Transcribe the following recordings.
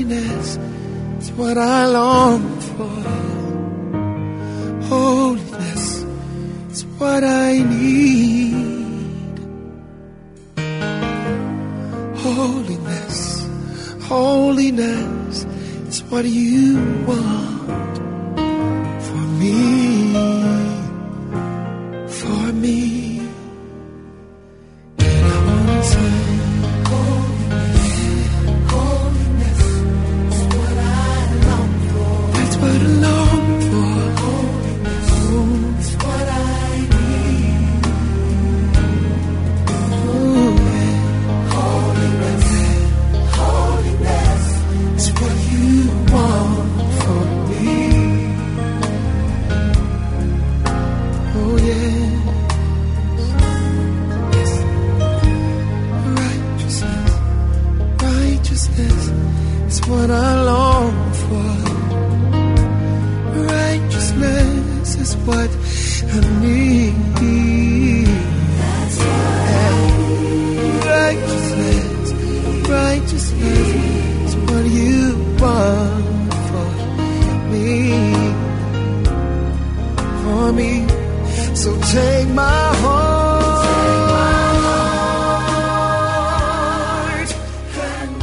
Holiness is what I long for. Holiness is what I need. Holiness, holiness is what you want for me, for me. And I wanna say, holiness is what I long for. That's what I long for. Holiness is what I need. Ooh, yeah. Holiness, holiness is what you want for me. Oh yeah. Yes. Righteousness, righteousness is what I long for. Righteousness is what I need. Righteousness, righteousness is what you want for me, for me. So take my heart and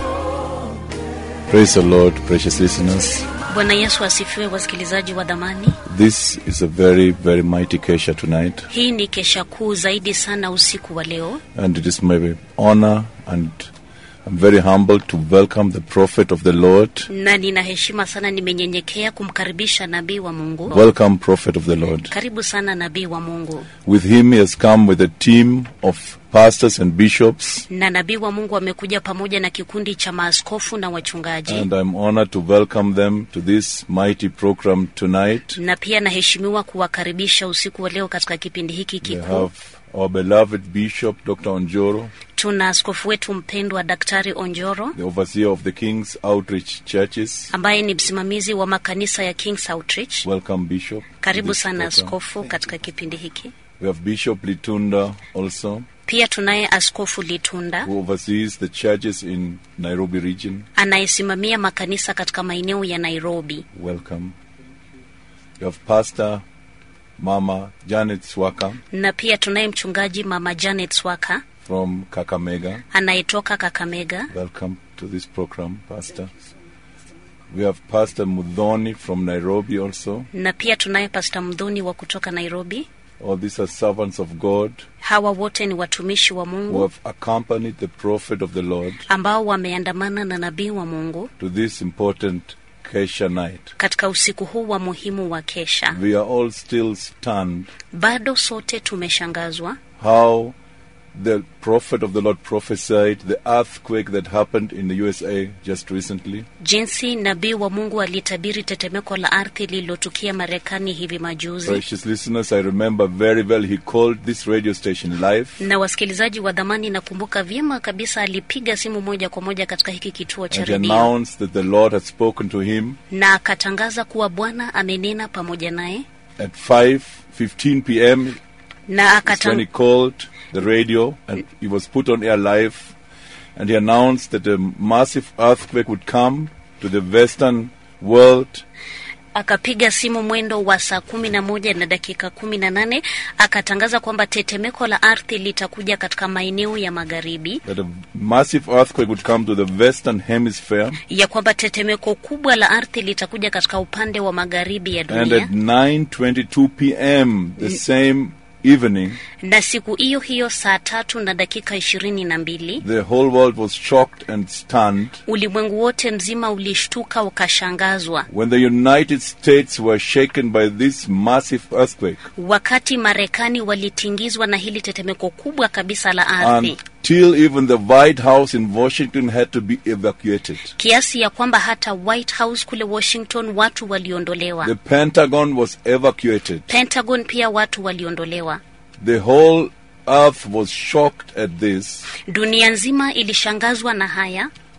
Praise the Lord, precious listeners. Bwana Yesu asifiwe, wasikilizaji wa dhamani. This is a very, very mighty Kesha tonight, Hii ni kesha kuu zaidi sana usiku wa leo, and it is my honor and I'm very humbled to welcome the prophet of the Lord. na nina heshima sana, nimenyenyekea kumkaribisha nabii wa Mungu. Welcome, prophet of the Lord. Karibu sana nabii wa Mungu. With him, he has come with a team of pastors and bishops, Na nabii wa Mungu amekuja pamoja na kikundi cha maaskofu na wachungaji, and I'm honored to welcome them to this mighty program tonight. na pia naheshimiwa kuwakaribisha usiku wa leo katika kipindi hiki We kikuu. have our beloved bishop, Dr. Onjoro, Tuna askofu wetu mpendwa Daktari Onjoro the overseer of the King's Outreach Churches. ambaye ni msimamizi wa makanisa ya King's Outreach. Welcome, Bishop. to Karibu this sana program. askofu katika kipindi hiki. We have Bishop Litunda also, Pia tunaye askofu Litunda who oversees the churches in Nairobi region. anayesimamia makanisa katika maeneo ya Nairobi. Welcome. We have Pastor Mama Janet Swaka Na pia tunaye mchungaji mama Janet Swaka from Kakamega. anayetoka Kakamega. Welcome to this program, Pastor. We have Pastor Mudhoni from Nairobi also. Na pia tunaye pasta Mdhuni wa kutoka Nairobi. All these are servants of God Hawa wote ni watumishi wa who Mungu have accompanied the prophet of the Lord ambao wameandamana na nabii wa Mungu to this important Kesha night. katika usiku huu wa muhimu wa kesha. We are all still stunned Bado sote tumeshangazwa how the prophet of the Lord prophesied the earthquake that happened in the USA just recently. jinsi nabii wa Mungu alitabiri tetemeko la ardhi lililotukia Marekani hivi majuzi. Precious listeners, I remember very well he called this radio station live Na wasikilizaji wa dhamani, nakumbuka vyema kabisa alipiga simu moja kwa moja katika hiki kituo cha and he redio announced that the Lord had spoken to him na akatangaza kuwa Bwana amenena pamoja naye at 5:15 p.m. na That's when he akatang, called the radio and he was put on air live and he announced that a massive earthquake would come to the western world akapiga simu mwendo wa saa kumi na moja na dakika kumi na nane akatangaza kwamba tetemeko la ardhi litakuja katika maeneo ya magharibi, that a massive earthquake would come to the western hemisphere ya kwamba tetemeko kubwa la ardhi litakuja katika upande wa magharibi ya and at dunia, 9:22 p.m. the same evening na siku hiyo hiyo saa tatu na dakika ishirini na mbili the whole world was shocked and stunned ulimwengu wote mzima ulishtuka ukashangazwa when the United States were shaken by this massive earthquake wakati Marekani walitingizwa na hili tetemeko kubwa kabisa la ardhi until even the White House in Washington had to be evacuated. kiasi ya kwamba hata White House kule Washington watu waliondolewa. The Pentagon was evacuated. Pentagon pia watu waliondolewa. The whole earth was shocked at this Dunia nzima ilishangazwa na haya,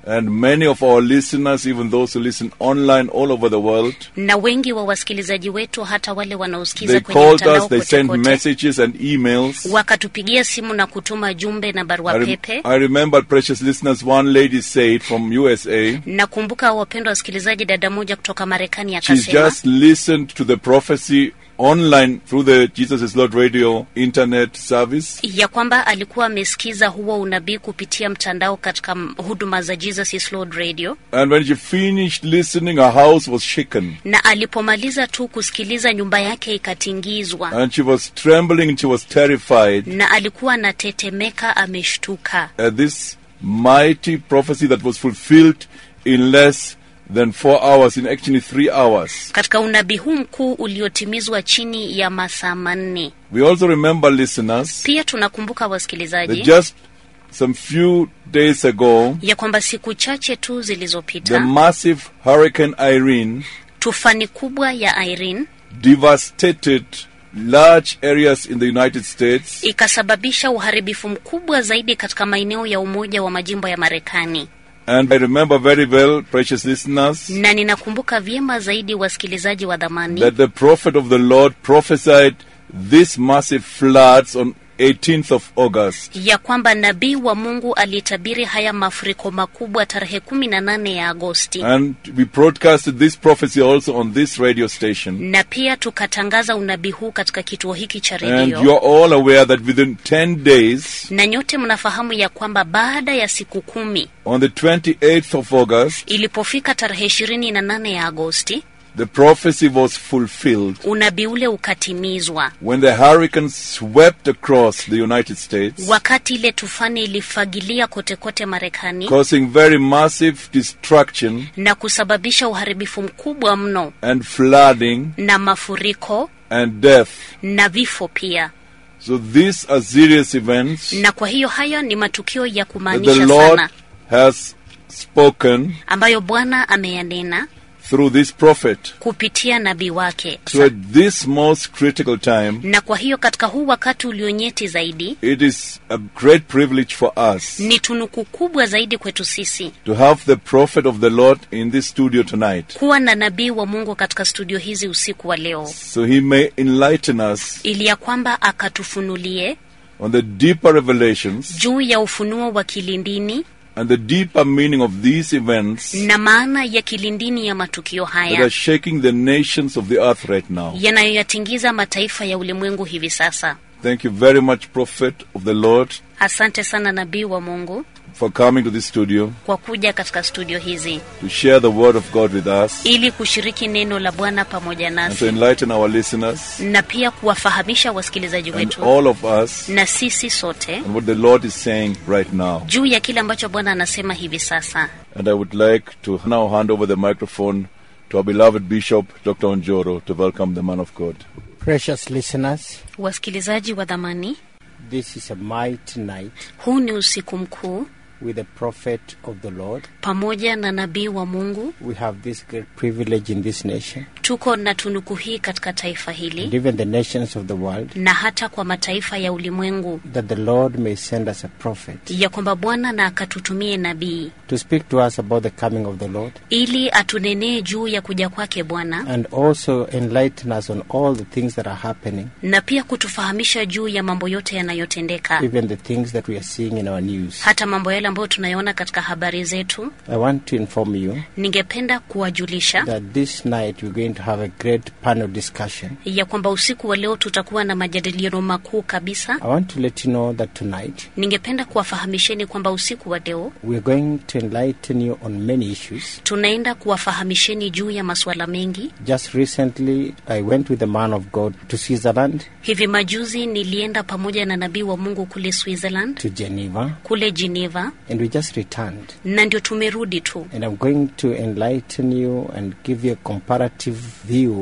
And many of our listeners, even those who listen online all over the world, na wengi wa wasikilizaji wetu hata wale wanaosikiza they kwenye called mtandao us, they kote sent kote messages and emails. wakatupigia simu na kutuma jumbe na barua I, rem- pepe I remember, precious listeners, one lady said from USA, nakumbuka wapendwa wasikilizaji dada moja kutoka marekani she's akasema just listened to the prophecy online through the Jesus is Lord radio internet service. ya kwamba alikuwa amesikiza huo unabii kupitia mtandao katika m- huduma za jesus is lord radio And when she finished listening, her house was shaken. na alipomaliza tu kusikiliza nyumba yake ikatingizwa And she was trembling and she was terrified na alikuwa anatetemeka ameshtuka at this mighty prophecy that was fulfilled in less than four hours, in actually three hours. katika unabii huu mkuu uliotimizwa chini ya masaa manne We also remember, listeners, pia tunakumbuka that wasikilizaji just some few days ago, ya kwamba siku chache tu the zilizopita massive Hurricane Irene tufani kubwa ya irene devastated large areas in the United States. ikasababisha uharibifu mkubwa zaidi katika maeneo ya umoja wa majimbo ya marekani And I remember very well, precious listeners, na ninakumbuka vyema zaidi wasikilizaji wa dhamani that the prophet of the Lord prophesied these massive floods on 18th of August. ya kwamba nabii wa mungu alitabiri haya mafuriko makubwa tarehe kumi na nane ya agosti And we broadcasted this prophecy also on this radio station. na pia tukatangaza unabii huu katika kituo hiki cha And redio you're all aware that within 10 days, na nyote mnafahamu ya kwamba baada ya siku kumi on the 28th of August, ilipofika tarehe ishirini na nane ya agosti the prophecy was fulfilled unabii ule ukatimizwa when the hurricane swept across the United States, wakati ile tufani ilifagilia kote kote marekani causing very massive destruction na kusababisha uharibifu mkubwa mno and flooding na mafuriko and death. na vifo pia So these are serious events na kwa hiyo haya ni matukio ya that the kumaanisha Lord sana has spoken ambayo bwana ameyanena through this prophet. kupitia nabii wake So at this most critical time, na kwa hiyo katika huu wakati ulionyeti zaidi it is a great privilege for us ni tunuku kubwa zaidi kwetu sisi to have the prophet of the Lord in this studio tonight. kuwa na nabii wa mungu katika studio hizi usiku wa leo So he may enlighten us ili ya kwamba akatufunulie on the deeper revelations juu ya ufunuo wa kilindini and the deeper meaning of these events na maana ya kilindini ya matukio that are haya shaking the nations of the earth right now. yanayoyatingiza mataifa ya ulimwengu hivi sasa Thank you very much, prophet of the Lord, asante sana nabii wa mungu for coming to this studio kwa kuja katika studio hizi to share the word of God with us ili kushiriki neno la bwana pamoja and to nasi enlighten our listeners na pia kuwafahamisha wasikilizaji and wetu all of us na sisi sote on what the Lord is saying right now. juu ya kile ambacho bwana anasema hivi sasa And I would like to now hand over the microphone to our beloved Bishop, Dr. Onjoro, to welcome the man of God. Precious listeners, wasikilizaji wa dhamani this is a mighty night huu ni usiku mkuu with the prophet of the Lord. pamoja na nabii wa mungu We have this great privilege in this nation tuko na tunuku hii katika taifa and hili even the nations of the world na hata kwa mataifa ya ulimwengu that the Lord may send us a prophet ya kwamba bwana na akatutumie nabii to speak to us about the coming of the Lord ili atunenee juu ya kuja kwake bwana and also enlighten us on all the things that are happening, na pia kutufahamisha juu ya mambo yote yanayotendeka even the things that we are seeing in our news. hata mambo yale ambayo tunayoona katika habari zetu I want to inform you ningependa kuwajulisha that this night we're going to have a great panel discussion. ya kwamba usiku wa leo tutakuwa na majadiliano makuu kabisa I want to let you know that tonight ningependa kuwafahamisheni kwamba usiku wa leo we're going to enlighten you on many issues. tunaenda kuwafahamisheni juu ya masuala mengi Just recently, I went with a man of God to Switzerland, hivi majuzi nilienda pamoja na nabii wa mungu kule switzerland to Geneva, kule geneva and we just returned. na ndio tumerudi tu And I'm going to enlighten you and give you a comparative view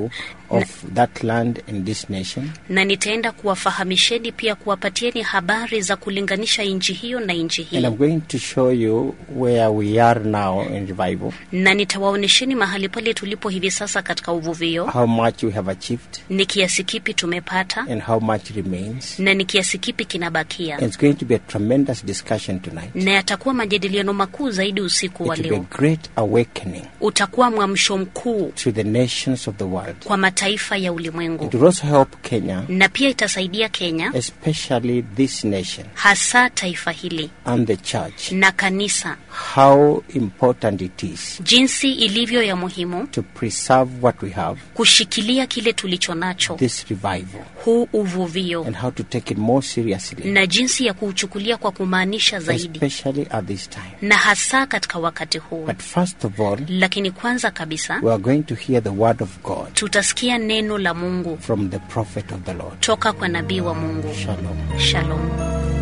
of that land and this nation. na nitaenda kuwafahamisheni pia kuwapatieni habari za kulinganisha nchi hiyo na nchi And hii I'm going to show you where we are now in revival, na nitawaonyesheni mahali pale tulipo hivi sasa katika uvuvio how much we have achieved, ni kiasi kipi tumepata and how much remains. na ni kiasi kipi kinabakia And it's going to be a tremendous discussion tonight. na yatakuwa majadiliano makuu zaidi usiku wa It will be a leo great awakening utakuwa mwamsho mkuu to the nations of the world. kwa mataifa ya It ulimwengu will also help Kenya, na pia itasaidia kenya especially this nation hasa taifa hili and the church, na kanisa how important it is jinsi ilivyo ya muhimu to preserve what we have, kushikilia kile tulicho nacho this revival, huu uvuvio and how to take it more seriously, na jinsi ya kuuchukulia kwa kumaanisha zaidi especially at this time. na hasa katika wakati huu But first of all, lakini kwanza kabisa we are going to hear the word of God tutasikia neno la mungu from the prophet of the Lord. toka kwa nabii wa mungu Shalom. shalom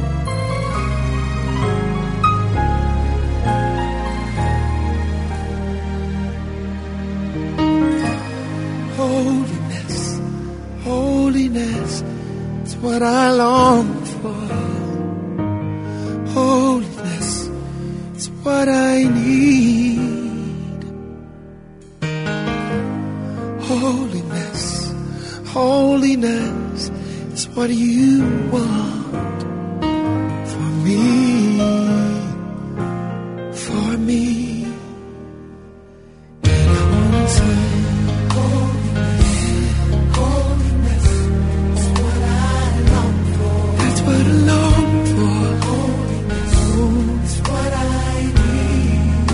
Holiness, holiness is what I long for. Holiness is what I need. Holiness, holiness is what you want for me, for me. And I wanna say, That's what I long for. Holiness is what I need.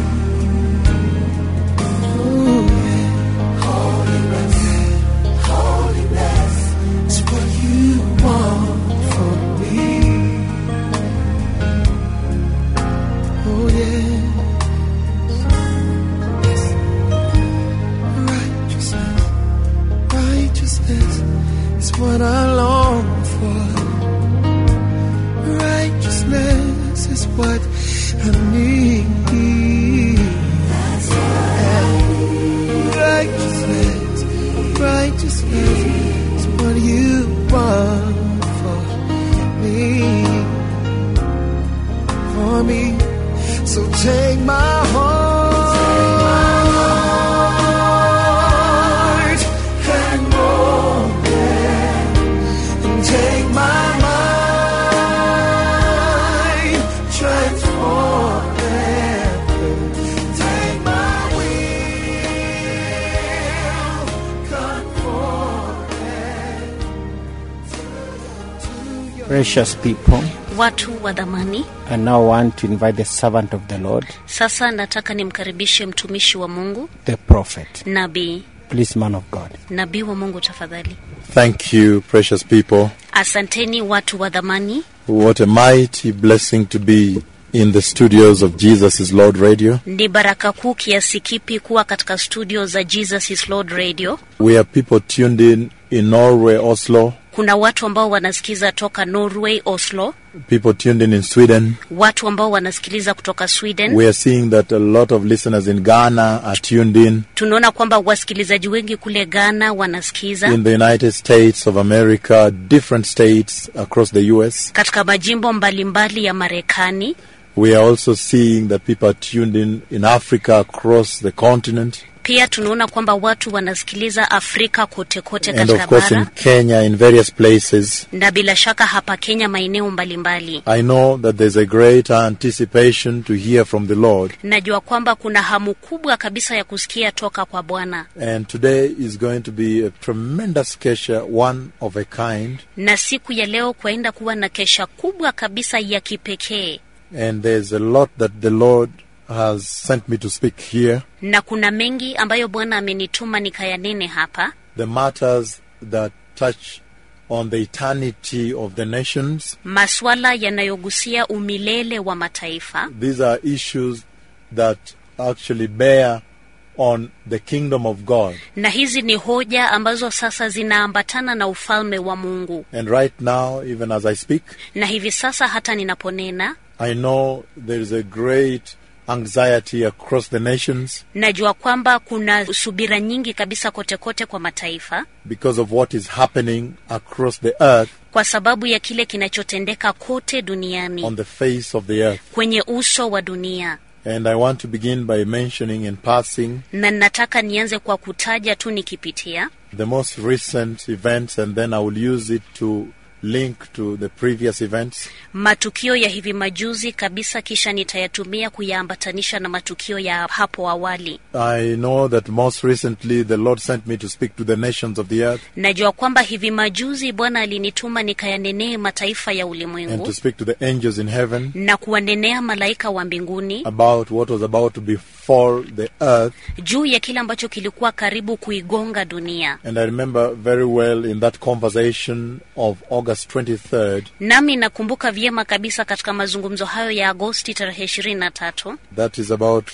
Ooh, yeah. Holiness, holiness is what you want from me. Oh yeah. Yes. Righteousness, righteousness is what I long for. Righteousness is what I need. Righteousness, righteousness is what you want for me. For me. So take my heart and mold it and take my mind, transform it. Take my will, conform it to your Precious people, watu wa dhamani I now want to invite the servant of the Lord, sasa nataka nimkaribishe mtumishi wa mungu the prophet. nabii Please, man of God. nabii wa mungu tafadhali Thank you, precious people. asanteni watu wa dhamani What a mighty blessing to be in the studios of Jesus is Lord Radio. ni baraka kuu kiasi kipi kuwa katika studio za jesus is lord radio We have people tuned in in Norway, Oslo, kuna watu ambao wanasikiza toka norway oslo people tuned in in Sweden. watu ambao wanasikiliza kutoka sweden We are seeing that a lot of listeners in Ghana are tuned in, tunaona kwamba wasikilizaji wengi kule ghana wanasikiza in the United States of America, different states across the US. katika majimbo mbalimbali ya marekani We are also seeing that people are tuned in in Africa across the continent. pia tunaona kwamba watu wanasikiliza afrika kote kote And katika of course in bara Kenya, in various places. na bila shaka hapa kenya maeneo mbalimbali I know that there's a great anticipation to hear from the Lord. najua kwamba kuna hamu kubwa kabisa ya kusikia toka kwa bwana And today is going to be a tremendous kesha, one of a kind. na siku ya leo kwaenda kuwa na kesha kubwa kabisa ya kipekee And there's a lot that the Lord has sent me to speak here. na kuna mengi ambayo bwana amenituma nikayanene hapa The matters that touch on the eternity of the nations. maswala yanayogusia umilele wa mataifa These are issues that actually bear on the kingdom of God. na hizi ni hoja ambazo sasa zinaambatana na ufalme wa mungu And right now, even as I speak, na hivi sasa hata ninaponena I know there is a great anxiety across the nations najua kwamba kuna subira nyingi kabisa kote kote kwa mataifa because of what is happening across the earth kwa sababu ya kile kinachotendeka kote duniani on the face of the earth. kwenye uso wa dunia And I want to begin by mentioning in passing na nataka nianze kwa kutaja tu nikipitia the most recent events and then I will use it to link to the previous events. matukio ya hivi majuzi kabisa kisha nitayatumia kuyaambatanisha na matukio ya hapo awali I know that most recently the Lord sent me to speak to the nations of the earth najua kwamba hivi majuzi bwana alinituma nikayanenee mataifa ya and ulimwengu to speak to the angels in heaven na kuwanenea malaika wa mbinguni about what was about to befall the earth. juu ya kile ambacho kilikuwa karibu kuigonga dunia And I remember very well in that conversation of August 23rd nami nakumbuka vyema kabisa katika mazungumzo hayo ya agosti tarehe ishirini na tatu that is about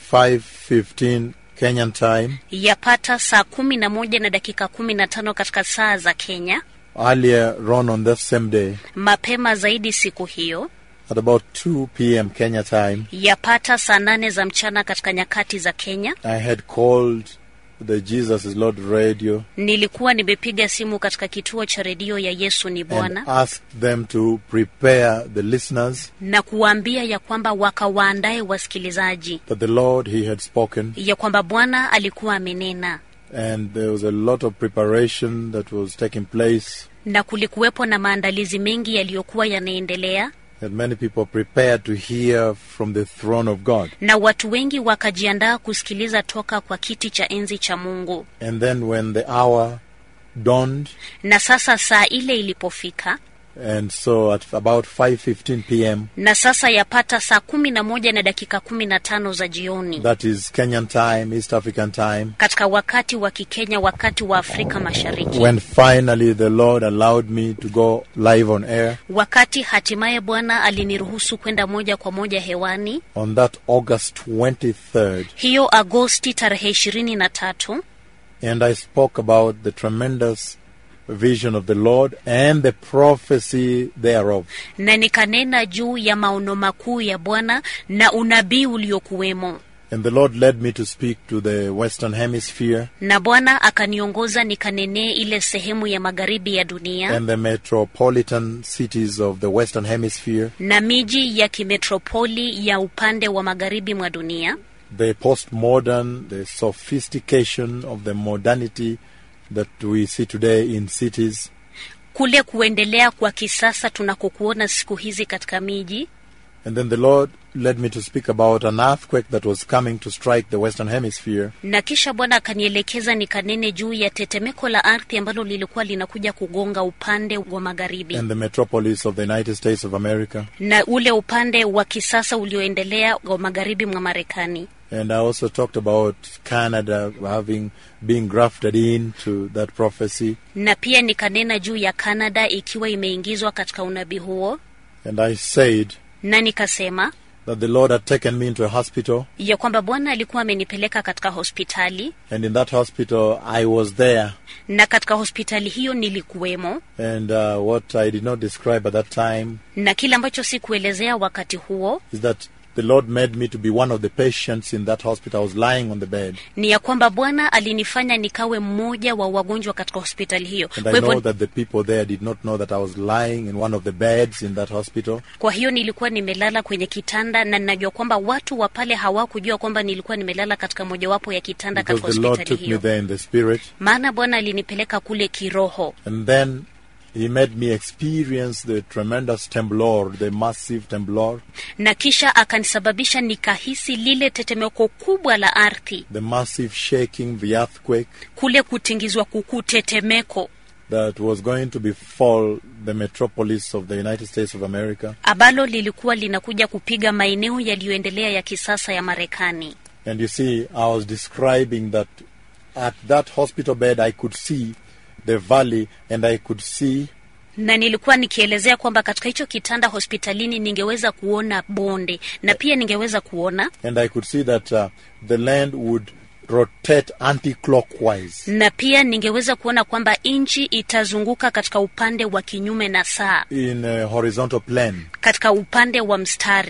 5:15 Kenyan time. yapata saa kumi na moja na dakika kumi na tano katika saa za kenya Earlier on on that same day, mapema zaidi siku hiyo at about 2 p.m. Kenya time, yapata saa nane za mchana katika nyakati za kenya I had called the Jesus is Lord radio nilikuwa nimepiga simu katika kituo cha redio ya yesu ni and bwana asked them to prepare the listeners na kuwaambia ya kwamba wakawaandae wasikilizaji that the Lord He had spoken, ya kwamba bwana alikuwa amenena and there was a lot of preparation that was taking place. na kulikuwepo na maandalizi mengi yaliyokuwa yanaendelea And many people prepared to hear from the throne of God. na watu wengi wakajiandaa kusikiliza toka kwa kiti cha enzi cha mungu And then when the hour dawned, na sasa saa ile ilipofika and so at about 5:15 p.m. na sasa yapata saa kumi na moja na dakika kumi na tano za jioni That is Kenyan time, East African time. katika wakati wa kikenya wakati wa afrika mashariki When finally the Lord allowed me to go live on air wakati hatimaye bwana aliniruhusu kwenda moja kwa moja hewani on that August 23rd, hiyo agosti tarehe ishirini na tatu and I spoke about the tremendous vision of the Lord and the prophecy thereof. na nikanena juu ya maono makuu ya bwana na unabii uliokuwemo And the Lord led me to speak to the Western Hemisphere na bwana akaniongoza nikanenee ile sehemu ya magharibi ya dunia and the metropolitan cities of the Western Hemisphere, na miji ya kimetropoli ya upande wa magharibi mwa dunia the postmodern, the sophistication of the modernity that we see today in cities. kule kuendelea kwa kisasa tunakokuona siku hizi katika miji And then the Lord led me to speak about an earthquake that was coming to strike the Western Hemisphere. na kisha bwana akanielekeza nikanene juu ya tetemeko la ardhi ambalo lilikuwa linakuja kugonga upande wa magharibi and the metropolis of the United States of America. na ule upande wa kisasa ulioendelea wa magharibi mwa marekani And I also talked about Canada having being grafted into that prophecy. na pia nikanena juu ya canada ikiwa imeingizwa katika unabii huo And I said na nikasema that the Lord had taken me into a hospital, ya kwamba bwana alikuwa amenipeleka katika hospitali and in that hospital I was there. na katika hospitali hiyo nilikuwemo And uh, what I did not describe at that time na kile ambacho sikuelezea wakati huo is that the Lord made me to be one of the patients in that hospital. I was lying on the bed. ni ya kwamba bwana alinifanya nikawe mmoja wa wagonjwa katika hospitali hiyo And kwa I know hivyo, that the people there did not know that I was lying in one of the beds in that hospital. kwa hiyo nilikuwa nimelala kwenye kitanda na ninajua kwamba watu wa pale hawakujua kwamba nilikuwa nimelala katika mojawapo ya kitanda katika Because the Lord hospitali took me hiyo there in the spirit. maana bwana alinipeleka kule kiroho And then he made me experience the tremendous temblor, the massive temblor, na kisha akanisababisha nikahisi lile tetemeko kubwa la ardhi the massive shaking, the earthquake kule kutingizwa kukuu tetemeko that was going to befall the metropolis of the United States of America. ambalo lilikuwa linakuja kupiga maeneo yaliyoendelea ya kisasa ya marekani And you see, I was describing that at that hospital bed I could see the valley and I could see na nilikuwa nikielezea kwamba katika hicho kitanda hospitalini ningeweza kuona bonde na pia ningeweza kuona and I could see that uh, the land would rotate anti-clockwise. na pia ningeweza kuona kwamba nchi itazunguka katika upande wa kinyume na saa in a horizontal plane. katika upande wa mstari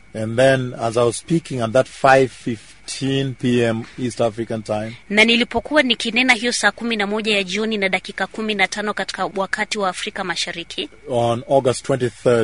And then as I was speaking at that 5:15 p.m. East African time, na nilipokuwa nikinena hiyo saa kumi na moja ya jioni na dakika kumi na tano katika wakati wa Afrika Mashariki, on August 23rd,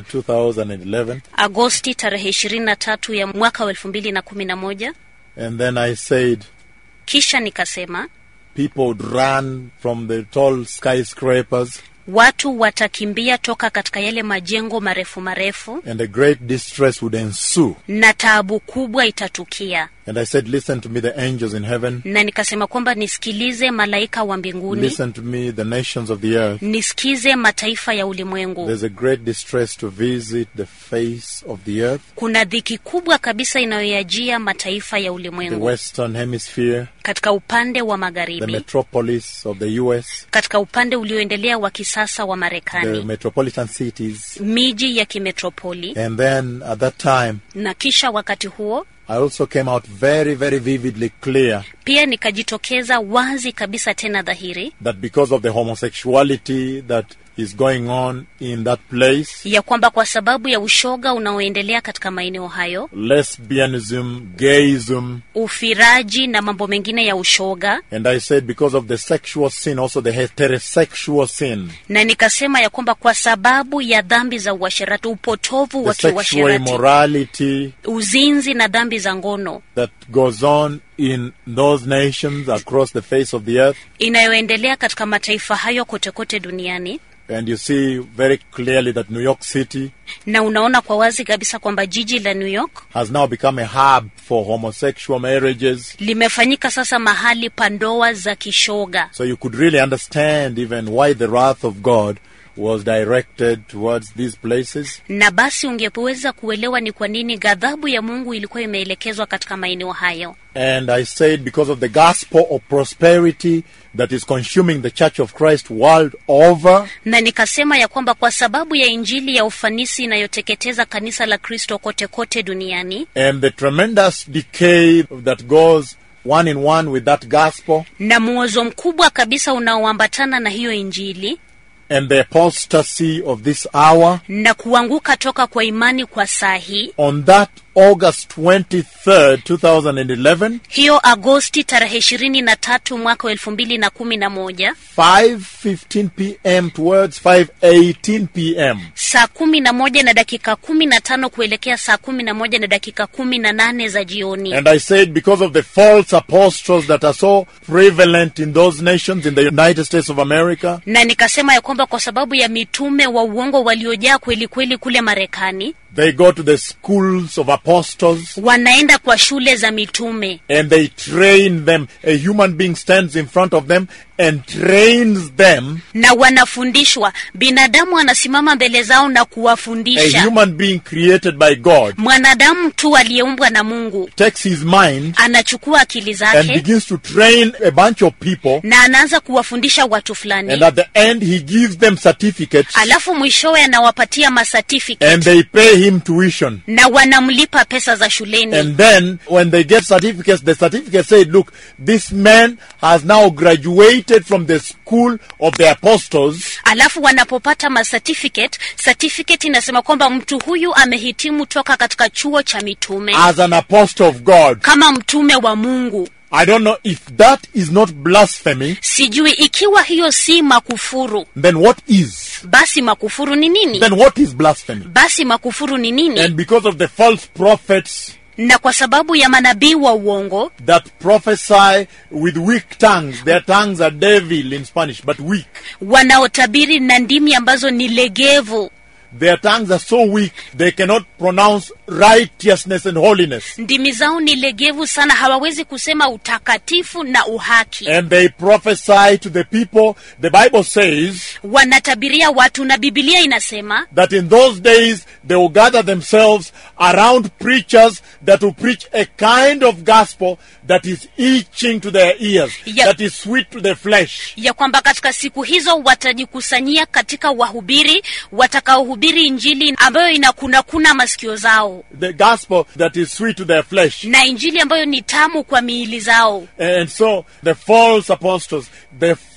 2011, Agosti tarehe ishirini na tatu ya mwaka wa elfu mbili na kumi na moja and then I said, kisha nikasema people would run from the tall skyscrapers watu watakimbia toka katika yale majengo marefu marefu and a great distress would ensue. na taabu kubwa itatukia And I said, listen to me, the angels in heaven. na nikasema kwamba nisikilize malaika wa mbinguni Listen to me, the nations of the earth. nisikize mataifa ya ulimwengu There's a great distress to visit the face of the earth, kuna dhiki kubwa kabisa inayoyajia mataifa ya the ulimwengu western hemisphere, katika upande wa the magharibi metropolis of the US, katika upande ulioendelea wa kisasa wa the marekani metropolitan cities. miji ya kimetropoli And then at that time, na kisha wakati huo I also came out very, very vividly clear pia nikajitokeza wazi kabisa tena dhahiri that because of the homosexuality that is going on in that place, ya kwamba kwa sababu ya ushoga unaoendelea katika maeneo hayo lesbianism, gayism, ufiraji na mambo mengine ya ushoga and I said because of the sexual sin, also the heterosexual sin, na nikasema ya kwamba kwa sababu ya dhambi za uasherati upotovu wa the sexual kiuasherati immorality uzinzi na dhambi za ngono that goes on in those nations across the face of the earth. inayoendelea katika mataifa hayo kote kote duniani And you see very clearly that New York City na unaona kwa wazi kabisa kwamba jiji la New York has now become a hub for homosexual marriages. limefanyika sasa mahali pa ndoa za kishoga So you could really understand even why the wrath of God was directed towards these places. na basi ungeweza kuelewa ni kwa nini ghadhabu ya Mungu ilikuwa imeelekezwa katika maeneo hayo. And I said because of the gospel of prosperity that is consuming the Church of Christ world over, Na nikasema ya kwamba kwa sababu ya injili ya ufanisi inayoteketeza kanisa la Kristo kote kote duniani and the tremendous decay that goes one in one with that gospel, na muozo mkubwa kabisa unaoambatana na hiyo injili and the apostasy of this hour, na kuanguka toka kwa imani kwa saa hii on that August 23rd, 2011, hiyo Agosti tarehe ishirini na tatu mwaka wa elfu mbili na kumi na moja 5:15 p.m. towards 5:18 p.m. saa kumi na moja na dakika kumi na tano kuelekea saa kumi na moja na dakika kumi na nane za jioni And I said because of the false apostles that are so prevalent in those nations in the United States of America, na nikasema ya kwamba kwa sababu ya mitume wa uongo waliojaa kweli kweli kule Marekani they go to the schools of apostles wanaenda kwa shule za mitume and they train them. A human being stands in front of them and trains them. na wanafundishwa. Binadamu anasimama mbele zao na A kuwafundisha. human being created by God Mwanadamu tu aliyeumbwa na Mungu takes his mind anachukua akili and zake begins to train a bunch of people. na anaanza kuwafundisha watu fulani, And at the end, he gives them certificates alafu mwishowe anawapatia and masertificate they pay him tuition. na wanamlipa pesa za shuleni. And then when they get certificates, the certificate said, look, this man has now graduated from the school of the apostles Alafu wanapopata masertificate, certificate inasema kwamba mtu huyu amehitimu toka katika chuo cha mitume as an apostle of God. kama mtume wa Mungu. I don't know if that is not blasphemy, Sijui ikiwa hiyo si makufuru, then what is? basi makufuru ni nini? Then what is blasphemy? Basi makufuru ni nini? And because of the false prophets na kwa sababu ya manabii wa uongo that prophesy with weak tongues, their tongues are devil in Spanish, but weak. wanaotabiri na ndimi ambazo ni legevu, Their tongues are so weak they cannot pronounce righteousness and holiness. ndimi zao ni legevu sana, hawawezi kusema utakatifu na uhaki. And they prophesy to the people. The Bible says Wanatabiria watu, na Biblia inasema that in those days they will gather themselves around preachers that will preach a kind of gospel that is itching to their ears, Yeah. that is sweet to the flesh. ya kwamba katika siku hizo watajikusanyia katika wahubiri watakaohubiri injili ambayo inakunakuna masikio zao The gospel that is sweet to their flesh. na injili ambayo ni tamu kwa miili zao. And so the false apostles, the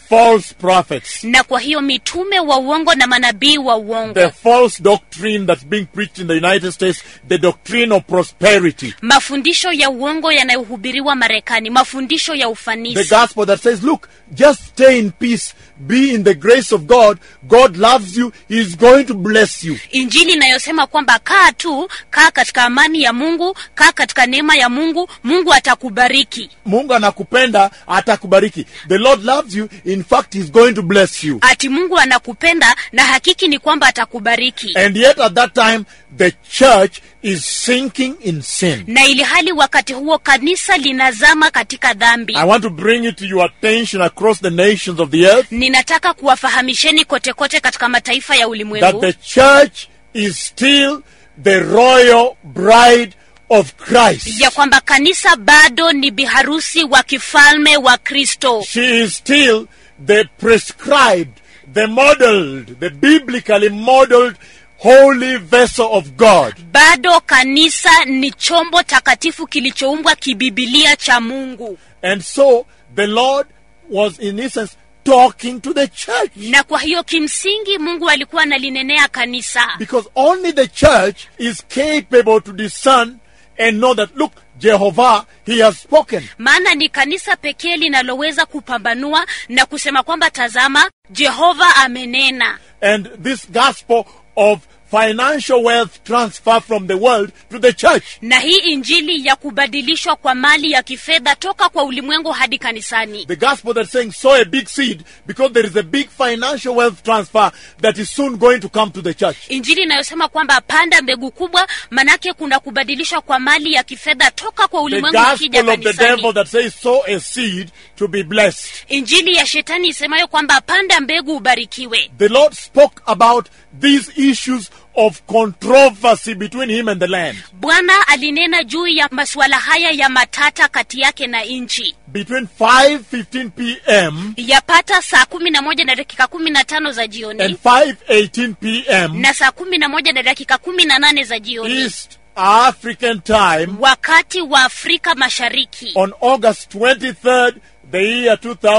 false prophets, na kwa hiyo mitume wa uongo na manabii wa uongo the false doctrine that's being preached in the United States, the doctrine of prosperity, mafundisho ya uongo yanayohubiriwa marekani mafundisho ya the ufanisi gospel that says, look, just stay in peace, be in the grace of God. God loves you, He's going to bless you. injili inayosema kwamba kaa tu kaa katika amani ya mungu kaa katika neema ya mungu mungu atakubariki Mungu anakupenda, atakubariki. The Lord loves you, in fact, He's going to bless you. ati mungu anakupenda na hakiki ni kwamba atakubariki And yet at that time, the church is sinking in sin. na ili hali wakati huo kanisa linazama katika dhambi I want to bring it to your attention across the nations of the earth ninataka kuwafahamisheni kote kote katika mataifa ya that ulimwengu the church is still the royal bride of Christ. ya kwamba kanisa bado ni biharusi wa kifalme wa kristo She is still the prescribed, the modeled, the biblically modeled holy vessel of God. bado kanisa ni chombo takatifu kilichoumbwa kibibilia cha mungu And so the Lord was in essence talking to the church. na kwa hiyo kimsingi mungu alikuwa analinenea kanisa Because only the church is capable to discern and know that, look, Jehovah, He has spoken. maana ni kanisa pekee linaloweza kupambanua na kusema kwamba tazama jehova amenena And this gospel of financial wealth transfer from the world to the church. na hii injili ya kubadilishwa kwa mali ya kifedha toka kwa ulimwengu hadi kanisani The gospel that's saying sow a big seed because there is a big financial wealth transfer that is soon going to come to the church. injili inayosema kwamba panda mbegu kubwa manake kuna kubadilishwa kwa mali ya kifedha toka kwa The ulimwengu ikija gospel of the devil kanisani that says sow a seed to be blessed. injili ya shetani isemayo kwamba panda mbegu ubarikiwe The Lord spoke about these issues of controversy between him and the land. bwana alinena juu ya masuala haya ya matata kati yake na nchi Between 5:15 p.m. yapata saa kumi na moja na dakika kumi na tano za jioni and 5:18 p.m. na saa kumi na moja na dakika kumi na nane za jioni East African time wakati wa afrika mashariki on August 23rd, the year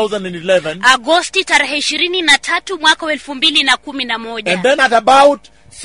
2011. agosti tarehe ishirini na tatu mwaka wa elfu mbili na kumi na moja And then at about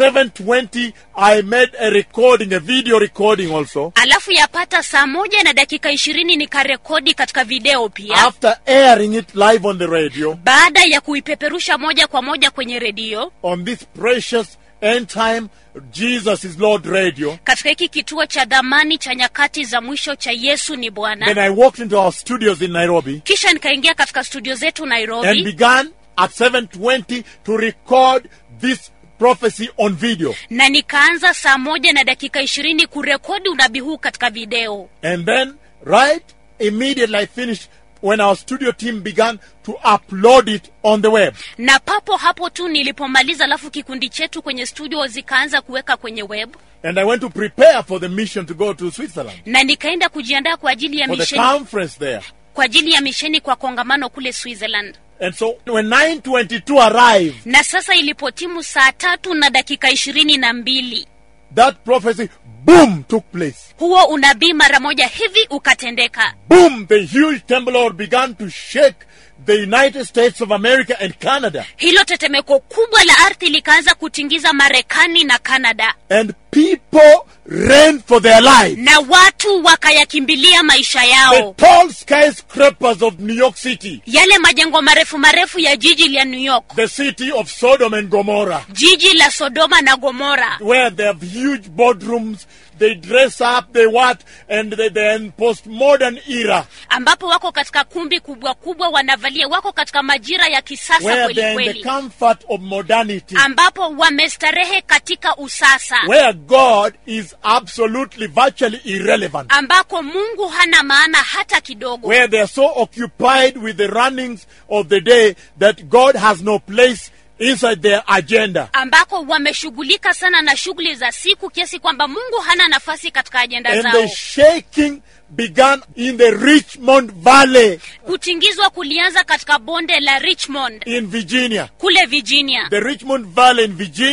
7:20, I made a recording, a video recording also. alafu yapata saa moja na dakika ishirini nikarekodi katika video pia After airing it live on the radio baada ya kuipeperusha moja kwa moja kwenye redio on this precious end time Jesus is Lord radio. katika hiki kituo cha dhamani cha nyakati za mwisho cha yesu ni Then bwana I walked into our studios in Nairobi kisha nikaingia katika studio zetu and nairobi began at 7:20 to record this prophecy on video. na nikaanza saa moja na dakika ishirini kurekodi unabii huu katika video And then, right immediately I finished, when our studio team began to upload it on the web. na papo hapo tu nilipomaliza alafu kikundi chetu kwenye studio zikaanza kuweka kwenye web And I went to prepare for the mission to go to Switzerland na nikaenda kujiandaa kwa ajili ya for the misheni conference there. kwa ajili ya misheni kwa kongamano kule switzerland And so when 922 arrived, na sasa ilipotimu saa tatu na dakika ishirini na mbili that prophecy, boom, took place. huo unabii mara moja hivi ukatendeka Boom, the huge temple Lord began to shake the United States of America and Canada. hilo tetemeko kubwa la ardhi likaanza kutingiza marekani na kanada And people ran for their lives. na watu wakayakimbilia maisha The yao tall skyscrapers of New York City, yale majengo marefu marefu ya jiji la new york the city of Sodom and Gomorrah. jiji la sodoma na gomora where they have huge boardrooms, they dress up, they what, and they, they're in postmodern era, ambapo wako katika kumbi kubwa kubwa wanavalia wako katika majira ya kisasa where kweli they're in the kweli comfort of modernity, ambapo wamestarehe katika usasa where God is absolutely, virtually irrelevant, ambako mungu hana maana hata kidogo where they are so occupied with the runnings of the day that God has no place inside their agenda. ambako wameshughulika sana na shughuli za siku kiasi kwamba mungu hana nafasi katika ajenda And zao the shaking began in the Richmond Valley kutingizwa kulianza katika bonde la richmond in Virginia. kule virginia The Richmond Valley in Virginia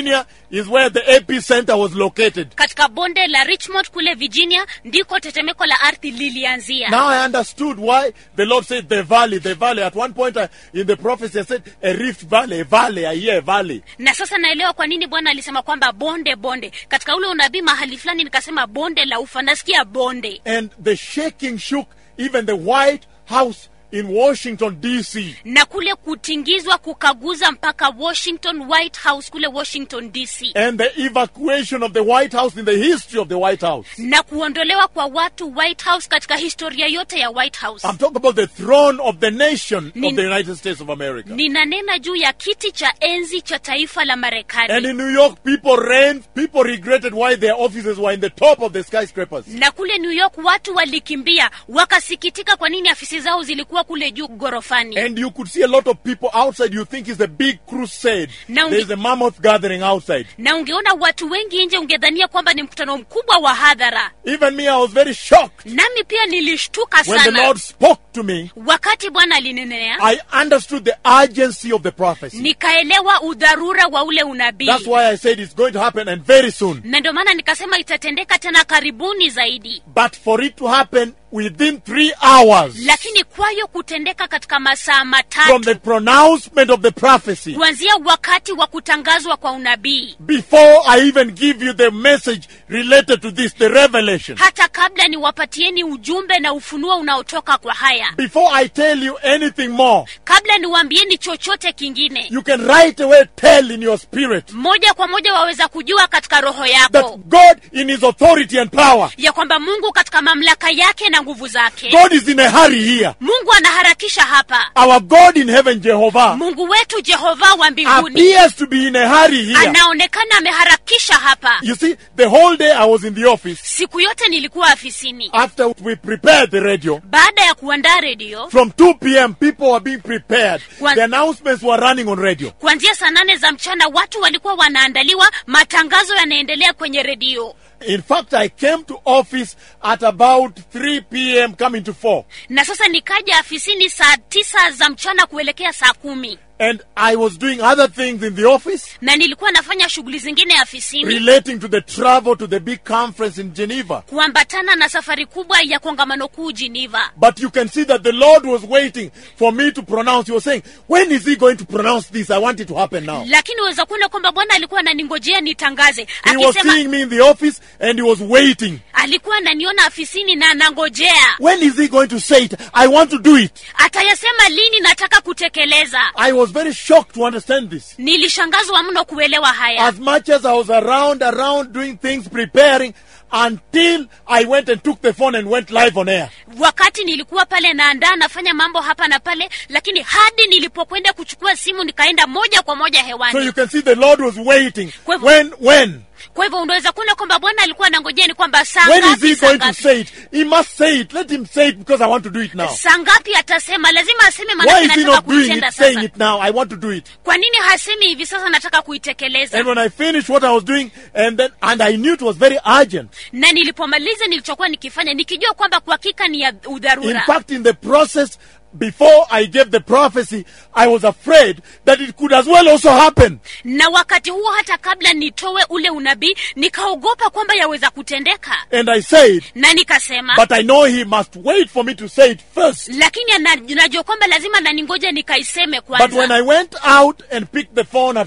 is where the epicenter was located. katika bonde la richmond kule virginia ndiko tetemeko la ardhi lilianzia Now I understood why the Lord said the valley, the valley. At one point I, in the prophecy, I said a rift valley, a valley, I hear a valley. na sasa naelewa kwa nini bwana alisema kwamba bonde bonde katika ule unabii mahali fulani nikasema bonde la ufa nasikia bonde And the shaking shook even the White House in Washington, D.C. na kule kutingizwa kukaguza mpaka washington white house kule washington dc And the evacuation of the White House in the history of the White House. na kuondolewa kwa watu white house katika historia yote ya white house I'm talking about the throne of the nation Nin- of the United States of America. ninanena juu ya kiti cha enzi cha taifa la And marekani in New York, people ran, people regretted why their offices were in the top of the skyscrapers. na kule new york watu walikimbia wakasikitika kwa nini afisi zao zilikuwa kule juu ghorofani And you could see a lot of people outside. You think it's a big crusade. Now There's we- a mammoth gathering outside. na ungeona watu wengi nje ungedhania kwamba ni mkutano mkubwa wa hadhara Even me, I was very shocked nami pia nilishtuka when the sana Lord spoke to me. wakati bwana alinenea I understood the urgency of the prophecy. nikaelewa udharura wa ule unabii That's why I said it's going to happen and very soon. na ndio maana nikasema itatendeka tena karibuni zaidi But for it to happen within three hours lakini kwayo kutendeka katika masaa from matatu the pronouncement of the prophecy, kuanzia wakati wa kutangazwa kwa unabii before I even give you the message related to this, the revelation, hata kabla niwapatieni ujumbe na ufunuo unaotoka kwa haya before I tell you anything more, kabla niwaambieni chochote kingine you can right away tell in your spirit moja kwa moja waweza kujua katika roho that yako God, in His authority and power, ya kwamba mungu katika mamlaka yake na nguvu zake God is in a hurry here. mungu anaharakisha hapa Our God in heaven, Jehovah, mungu wetu jehova wa mbinguni appears to be in a hurry here. anaonekana ameharakisha hapa You see, the whole day I was in the office siku yote nilikuwa afisini after we prepared the radio. baada ya kuandaa redio From 2 p.m., people were being prepared. Kwa- The announcements were running on radio. kuanzia saa nane za mchana watu walikuwa wanaandaliwa matangazo yanaendelea kwenye redio In fact, I came to office at about 3 p.m., coming to 4. na sasa nikaja afisini saa tisa za mchana kuelekea saa kumi And I was doing other things in the office na nilikuwa nafanya shughuli zingine afisini relating to the travel to the big conference in Geneva. kuambatana na safari kubwa ya kongamano kuu Geneva. But you can see that the Lord was waiting for me to pronounce. He was saying, When is He going to pronounce this? I want it to happen now. lakini uweza kuona kwamba bwana alikuwa ananingojea nitangaze He was akisema seeing me in the office and he was waiting. alikuwa ananiona afisini na anangojea When is He going to say it? I want to do it. atayasema lini nataka kutekeleza I was very shocked to understand this. nilishangazwa mno kuelewa haya As much as I was around, around doing things, preparing, until I went and took the phone and went live on air. wakati nilikuwa pale naandaa nafanya mambo hapa na pale lakini hadi nilipokwenda kuchukua simu nikaenda moja kwa moja So you hewani can see the Lord was waiting. Kwa hivyo- When, when? kwa hivyo unaweza kuona kwamba bwana alikuwa anangojea ni kwamba saa When is ngapi He saa going to ngapi say it? He must say it. Let Him say it because I want to do it now. saa ngapi atasema lazima aseme Why maanake is He nataka not doing kuitenda it, saying sasa it now? I want to do it. kwa nini hasemi hivi sasa nataka kuitekeleza And when I finished what I was doing, and then, and I knew it was very urgent. na nilipomaliza nilichokuwa nikifanya nikijua kwamba kwa hakika ni ya In udharura fact, in the process, before I gave the prophecy, I was afraid that it could as well also happen. na wakati huo hata kabla nitowe ule unabii nikaogopa kwamba yaweza kutendeka And I said, na nikasema but I know he must wait for me to say it first. lakini ana- najua kwamba lazima naningoja nikaiseme But when kwanza I went out and picked the phone at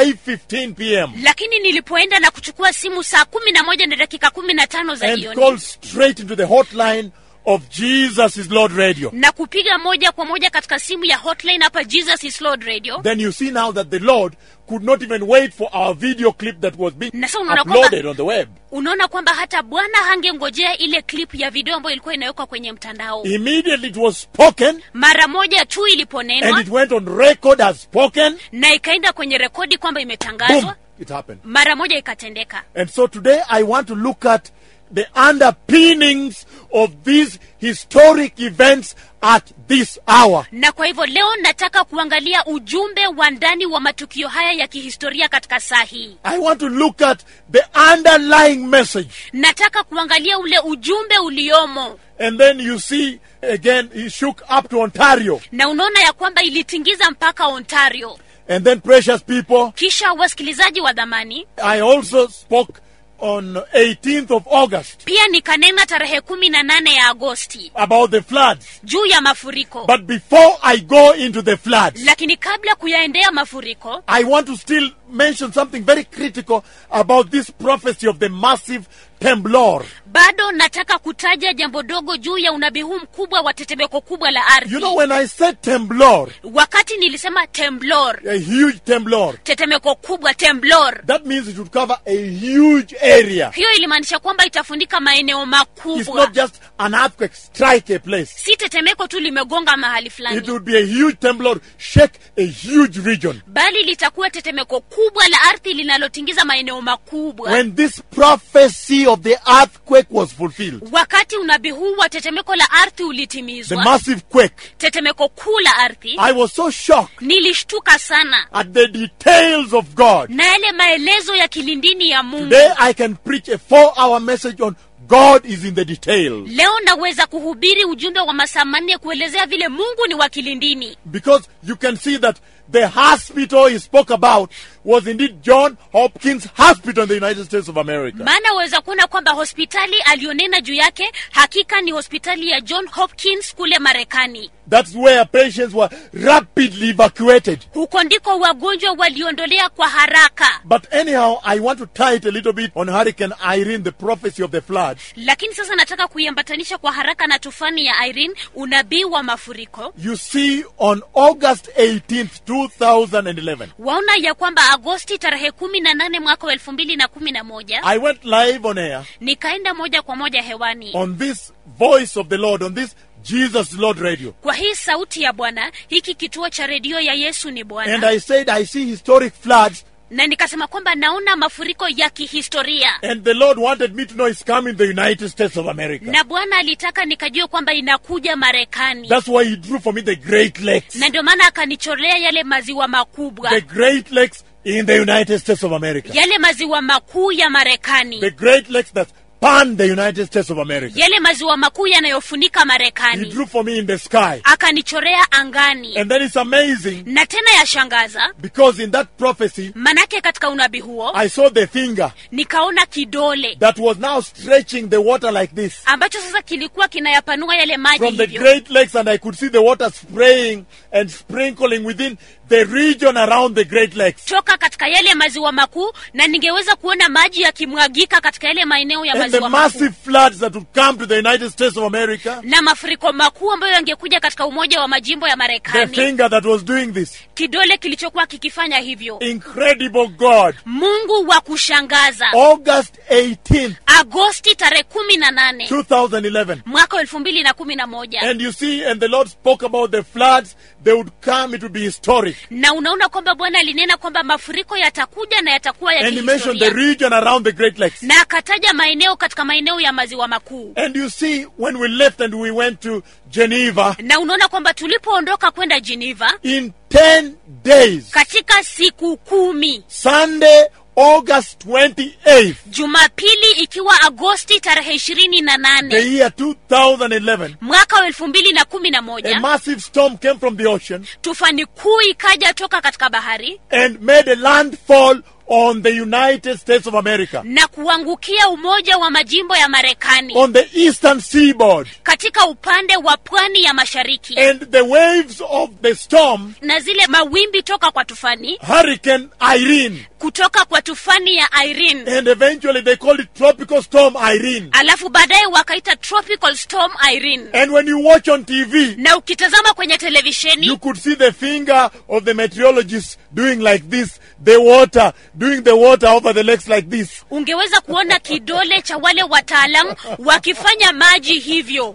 5:15 p.m. lakini nilipoenda na kuchukua simu saa kumi na moja na dakika kumi na tano za and jioni called straight into the hotline of Jesus is Lord Radio, na kupiga moja kwa moja katika simu ya hotline hapa jesus is lord radio then you see now that the Lord could not even wait for our video clip that was being Na sasa unaona uploaded kwamba- on the web. unaona kwamba hata bwana hangengojea ile clip ya video ambayo ilikuwa inawekwa kwenye mtandao Immediately it was spoken mara moja tu and iliponenwa it went on record as spoken. na ikaenda kwenye rekodi kwamba Boom! imetangazwa It happened. mara moja ikatendeka And so today I want to look at the underpinnings of these historic events at this hour. na kwa hivyo leo nataka kuangalia ujumbe wa ndani wa matukio haya ya kihistoria katika saa hii I want to look at the underlying message. nataka kuangalia ule ujumbe uliomo And then you see again, he shook up to Ontario. na unaona ya kwamba ilitingiza mpaka ontario And then, precious people, kisha wasikilizaji wa dhamani I also spoke on 18th of August pia nikanena tarehe kumi na nane ya agosti about the floods. juu ya mafuriko But before I go into the floods, lakini kabla kuyaendea mafuriko I want to still mention something very critical about this prophecy of the massive temblor. bado nataka kutaja jambo dogo juu ya unabii huu mkubwa wa tetemeko kubwa la ardhi You know, when I said temblor, wakati nilisema temblor a huge temblor, tetemeko kubwa temblor that means it would cover a huge area. hiyo ilimaanisha kwamba itafunika maeneo It's makubwa not just an earthquake strike a place. si tetemeko tu limegonga mahali It fulani would be a huge temblor, shake a huge region. bali litakuwa tetemeko kubwa la ardhi linalotingiza maeneo makubwa When this prophecy of the earthquake was fulfilled, wakati unabii huu wa tetemeko la ardhi the ulitimizwa massive quake, tetemeko kuu la ardhi I was so shocked nilishtuka sana at the details of God. na yale maelezo ya kilindini ya mungu Today I can preach a four hour message on God is in the details. leo naweza kuhubiri ujumbe wa masaa manne kuelezea vile mungu ni wa kilindini Because you can see that the hospital he spoke about was indeed John Hopkins Hospital in the United States of America. maana waweza kuona kwamba hospitali aliyonena juu yake hakika ni hospitali ya john hopkins kule marekani That's where patients were rapidly evacuated. huko ndiko wagonjwa waliondolea kwa haraka But anyhow, I want to tie it a little bit on Hurricane Irene, the prophecy of the floods. lakini sasa nataka kuiambatanisha kwa haraka na tufani ya irene unabii wa mafuriko You see, on August 18th, 2011, waona ya kwamba agosti tarehe kumi na nane mwaka wa elfu mbili na kumi na moja I went live on air nikaenda moja kwa moja hewani on this voice of the Lord, on this Jesus Lord radio. kwa hii sauti ya bwana hiki kituo cha redio ya yesu ni And bwana I said, I see historic floods, na nikasema kwamba naona mafuriko ya kihistoria and the Lord wanted me to know it's coming the United States of America. na bwana alitaka nikajue kwamba inakuja marekani That's why He drew for me the Great Lakes. na ndio maana akanicholea yale maziwa makubwa The Great Lakes in the United States of America. yale maziwa makuu ya The marekani Great Lakes that span the United States of America. yale maziwa makuu yanayofunika He marekani drew for me in the sky. akanichorea angani And then it's amazing na tena yashangaza because in that prophecy, manake katika unabii huo I saw the finger nikaona kidole that was now stretching the water like this ambacho sasa kilikuwa kinayapanua yale maji from the hivyo Great Lakes, and I could see the water spraying and sprinkling within the region around the Great Lakes. toka katika yale maziwa makuu na ningeweza kuona maji yakimwagika katika yale maeneo ya And the maziwa makuu massive floods that would come to the United States of America. na mafuriko makuu ambayo yangekuja katika umoja wa majimbo ya The marekani finger that was doing this. kidole kilichokuwa kikifanya hivyo Incredible God. mungu wa kushangaza August 18th, agosti tarehe kumi na nane 2011. mwaka wa elfu mbili na kumi na moja And you see, and the Lord spoke about the floods. They would come, it would be historic. na unaona kwamba bwana alinena kwamba mafuriko yatakuja na yatakuwa ya And he mentioned the kihistoria region around the Great Lakes. na akataja maeneo katika maeneo ya maziwa makuu And you see, when we left and we went to Geneva, na unaona kwamba tulipoondoka kwenda geneva in 10 days, katika siku kumi Sunday, August 28th, jumapili ikiwa agosti tarehe ishirini na the nane year 2011, mwaka wa elfu mbili na kumi na a moja massive storm came from the ocean tufani kuu ikaja toka katika bahari and made a landfall on the United States of America, na kuangukia umoja wa majimbo ya marekani on the eastern seaboard. katika upande wa pwani ya mashariki And the waves of the storm, na zile mawimbi toka kwa tufani Hurricane Irene, kutoka kwa tufani ya irene and eventually they called it Tropical Storm Irene. alafu baadaye wakaita tropical storm irene And when you watch on TV, na ukitazama kwenye you televisheni could see the finger of the meteorologist doing like this, the water, doing the water over the lakes like this. ungeweza kuona kidole cha wale wataalam wakifanya maji hivyo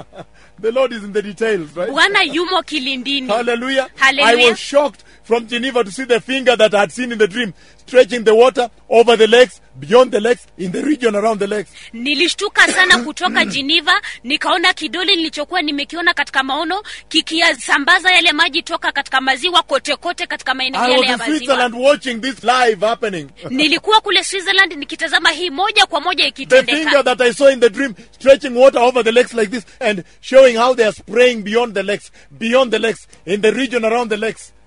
The Lord is in the details, right? bwana yumo kilindini Hallelujah. Hallelujah. I was shocked from Geneva to see the finger that I had seen in the dream stretching the water over the lakes, beyond the lakes, in the region around the lakes. nilishtuka sana kutoka geneva nikaona kidole nilichokuwa nimekiona katika maono kikiyasambaza yale maji toka katika maziwa kote kote katika maeneo I yale was ya in maziwa Switzerland watching this live happening. nilikuwa kule switzerland nikitazama hii moja kwa moja the finger ikitendeka that I saw in the dream stretching water over the lakes like this and showing how they are spraying beyond the lakes, beyond the lakes, in the region around the lakes.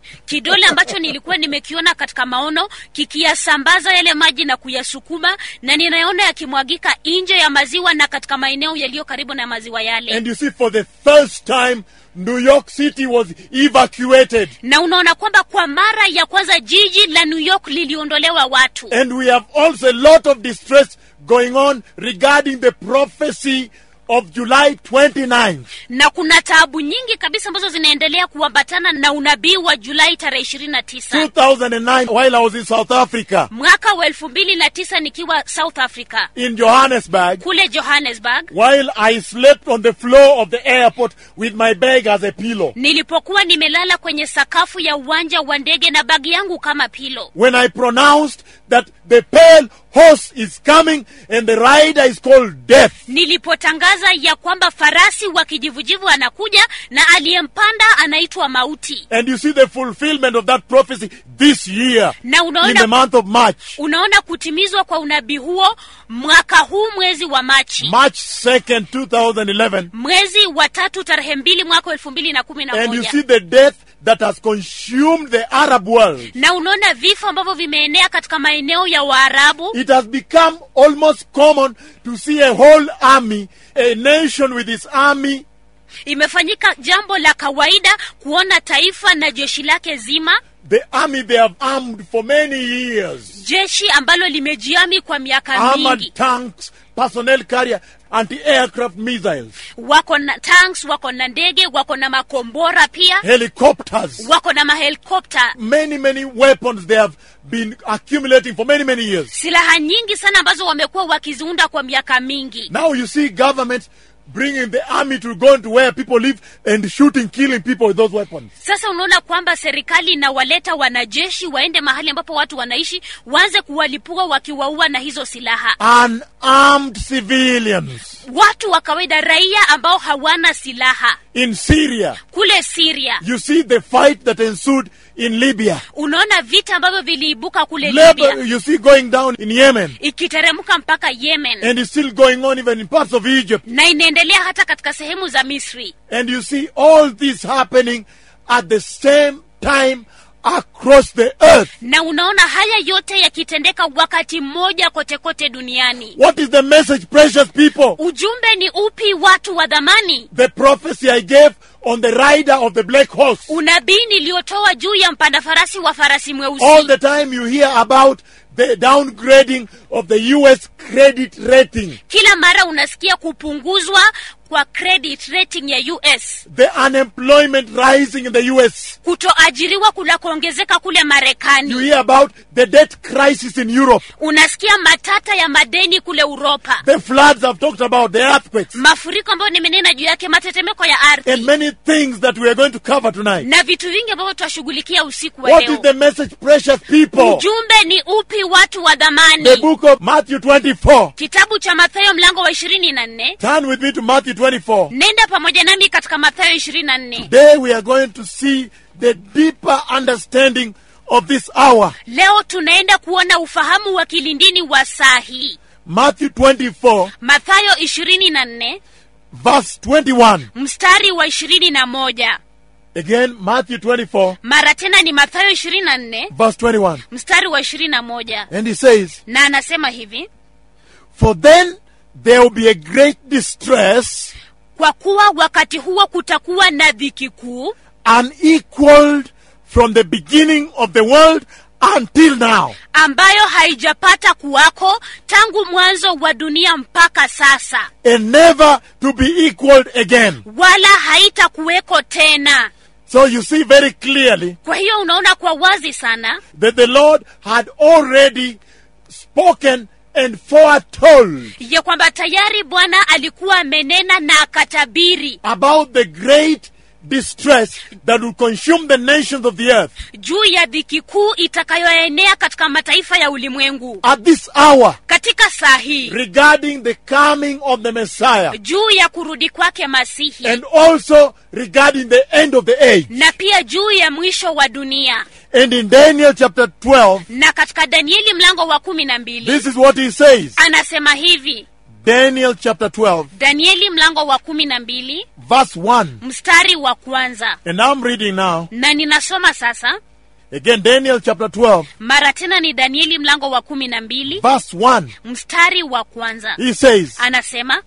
kidole ambacho nilikuwa nimekiona katika maono kikiyasambaza yale maji na kuyasukuma na ninaona yakimwagika nje ya maziwa na katika maeneo yaliyo karibu na maziwa yale And you see, for the first time, New York City was evacuated. na unaona kwamba kwa mara ya kwanza jiji la new york liliondolewa watu And we have also a lot of distress going on regarding the prophecy of July 29th. na kuna taabu nyingi kabisa ambazo zinaendelea kuambatana na unabii wa julai tarehe ishirini na tisa 2009, while I was in South Africa, mwaka wa elfu mbili na tisa nikiwa south africa in Johannesburg, kule johannesburg while I slept on the floor of the airport with my bag as a pillow. nilipokuwa nimelala kwenye sakafu ya uwanja wa ndege na bagi yangu kama pilo When I pronounced that the pale horse is coming and the rider is called death. nilipotangaza ya kwamba farasi wa kijivujivu anakuja na aliyempanda anaitwa mauti And you see the fulfillment of that prophecy this year na in the unaona month of March. unaona kutimizwa kwa unabii huo mwaka huu mwezi wa machi March 2nd, 2011. mwezi wa tatu tarehe mbili mwaka wa elfu mbili na kumi na And you moja see the death that has consumed the Arab world. na unaona vifo ambavyo vimeenea katika maeneo ya waarabu It has become almost common to see a whole army, a nation with its army, imefanyika jambo la kawaida kuona taifa na jeshi lake zima the army they have armed for many years. jeshi ambalo limejiami kwa miaka Armored mingi tanks, personnel carrier, anti-aircraft missiles, wako na tanks wako na ndege wako na makombora pia helicopters. wako na mahelikopta Many, many weapons they have been accumulating for many, many years. silaha nyingi sana ambazo wamekuwa wakiziunda kwa miaka mingi Now you see governments bringing the army to go into where people live and shooting, killing people with those weapons. sasa unaona kwamba serikali inawaleta wanajeshi waende mahali ambapo watu wanaishi waanze kuwalipua wakiwaua na hizo silaha Unarmed civilians watu wa kawaida raia ambao hawana silaha in Syria. kule siria You see the fight that ensued in Libya. unaona vita ambavyo viliibuka kule Labor, libya you see going down in Yemen. ikiteremka mpaka yemen And it's still going on even in parts of Egypt. na inaendelea hata katika sehemu za misri And you see all this happening at the same time across the earth. na unaona haya yote yakitendeka wakati mmoja kote kote duniani What is the message, precious people? ujumbe ni upi watu wa dhamani The prophecy I gave on the rider of the black horse. unabii niliyotoa juu ya mpanda farasi wa farasi All mweusi the time you hear about the downgrading of the US credit rating, kila mara unasikia kupunguzwa kwa credit rating ya us the unemployment rising in the US. kutoajiriwa kunakoongezeka kule You marekani hear about the debt crisis in Europe, unasikia matata ya madeni kule uropa the floods I've talked about, the earthquakes, mafuriko ambayo nimenena juu yake matetemeko ya and ardhi many things that we are going to cover tonight. na vitu vingi ambavyo tutashughulikia usiku wa What is leo the message, precious people? ujumbe ni upi watu wa The dhamani book of Matthew 24. kitabu cha mathayo mlango wa ishirini na nne Turn with me to Matthew 24. nenda pamoja nami katika mathayo ishirini na nne Today we are going to see the deeper understanding of this hour. leo tunaenda kuona ufahamu wa kilindini wa saa hii Matthew 24, mathayo ishirini na nne verse 21. mstari wa ishirini na moja Again, Matthew 24, mara tena ni mathayo ishirini na nne verse 21. mstari wa ishirini na moja And he says, na anasema hivi For then there will be a great distress, kwa kuwa wakati huo kutakuwa na dhiki kuu unequaled from the beginning of the world until now. ambayo haijapata kuwako tangu mwanzo wa dunia mpaka sasa And never to be equaled again. wala haitakuweko tena So you see very clearly kwa hiyo unaona kwa wazi sana that the Lord had already spoken and foretold ya kwamba tayari bwana alikuwa amenena na akatabiri about the great distress that will consume the nations of the earth juu ya dhiki kuu itakayoenea katika mataifa ya ulimwengu at this hour katika saa hii regarding the coming of the Messiah juu ya kurudi kwake masihi and also regarding the end of the age. na pia juu ya mwisho wa dunia And in Daniel chapter 12, na katika danieli mlango wa kumi na mbili this is what he says anasema hivi Daniel chapter 12, danieli mlango wa kumi na mbili verse 1. mstari wa kwanza And I'm reading now. na ninasoma sasa Again, Daniel chapter 12, mara tena ni danieli mlango wa kumi na mbili verse 1. mstari wa kwanza He says, anasema